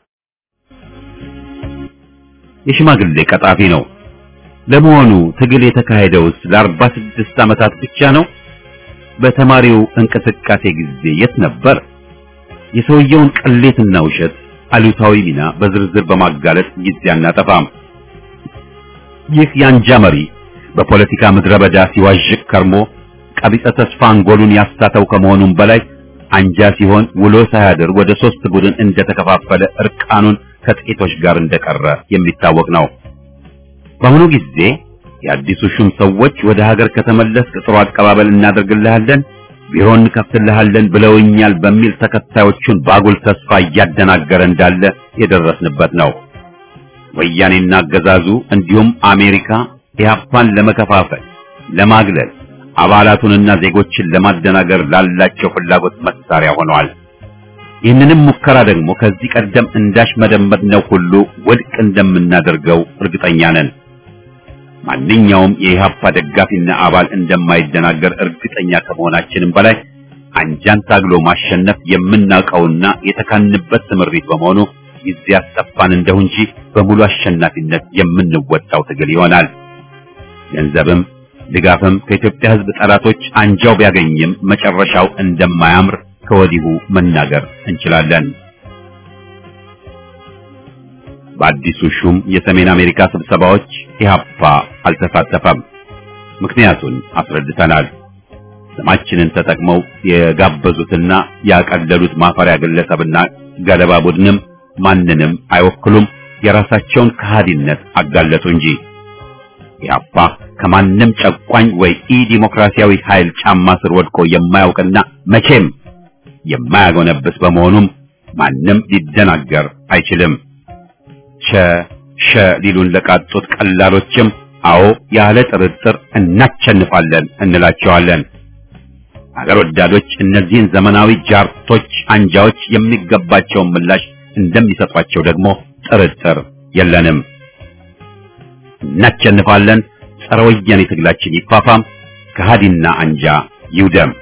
የሽማግሌ ቀጣፊ ነው። ለመሆኑ ትግል የተካሄደውስ ለአርባ ስድስት ዓመታት ብቻ ነው? በተማሪው እንቅስቃሴ ጊዜ የት ነበር? የሰውየውን ቅሌትና ውሸት አሉታዊ ሚና በዝርዝር በማጋለጥ ጊዜ አናጠፋም። ይህ የአንጃ መሪ በፖለቲካ ምድረ በዳ ሲዋዥቅ ከርሞ ቀቢጸ ተስፋ አንጎሉን ያሳተው ከመሆኑም በላይ አንጃ ሲሆን ውሎ ሳያድር ወደ ሶስት ቡድን እንደተከፋፈለ እርቃኑን ከጥቂቶች ጋር እንደቀረ የሚታወቅ ነው። በአሁኑ ጊዜ የአዲሱ ሹም ሰዎች ወደ ሀገር ከተመለስክ ጥሩ አቀባበል እናደርግልሃለን፣ ቢሮ እንከፍትልሃለን ብለውኛል በሚል ተከታዮቹን ባጉል ተስፋ እያደናገረ እንዳለ የደረስንበት ነው። ወያኔና አገዛዙ እንዲሁም አሜሪካ ኢህአፓን ለመከፋፈል፣ ለማግለል አባላቱንና ዜጎችን ለማደናገር ላላቸው ፍላጎት መሳሪያ ሆነዋል። ይህንንም ሙከራ ደግሞ ከዚህ ቀደም እንዳሽመደመድነው ሁሉ ውድቅ እንደምናደርገው እርግጠኛ ነን። ማንኛውም የኢህአፓ ደጋፊና አባል እንደማይደናገር እርግጠኛ ከመሆናችንም በላይ አንጃን ታግሎ ማሸነፍ የምናውቀውና የተካንበት ስምሪት በመሆኑ ጊዜ ያስጠፋን እንደሁ እንጂ በሙሉ አሸናፊነት የምንወጣው ትግል ይሆናል። ገንዘብም ድጋፍም ከኢትዮጵያ ሕዝብ ጠላቶች አንጃው ቢያገኝም መጨረሻው እንደማያምር ከወዲሁ መናገር እንችላለን። በአዲሱ ሹም የሰሜን አሜሪካ ስብሰባዎች ኢህአፓ አልተሳተፈም። ምክንያቱን አስረድተናል። ስማችንን ተጠቅመው የጋበዙትና ያቀለሉት ማፈሪያ ግለሰብና ገለባ ቡድንም ማንንም አይወክሉም። የራሳቸውን ከሃዲነት አጋለጡ እንጂ ኢህአፓ ከማንም ጨቋኝ ወይ ኢ ዲሞክራሲያዊ ኃይል ጫማ ስር ወድቆ የማያውቅና መቼም የማያጎነብስ በመሆኑም ማንም ሊደናገር አይችልም። ቸ ሸ ሊሉን ለቃጡት ቀላሎችም አዎ ያለ ጥርጥር እናቸንፋለን እንላቸዋለን። አገር ወዳዶች እነዚህን ዘመናዊ ጃርቶች አንጃዎች የሚገባቸውን ምላሽ እንደሚሰጧቸው ደግሞ ጥርጥር የለንም። እናቸንፋለን። ጸረ ወያኔ ትግላችን ይፋፋም፣ ከሃዲና አንጃ ይውደም።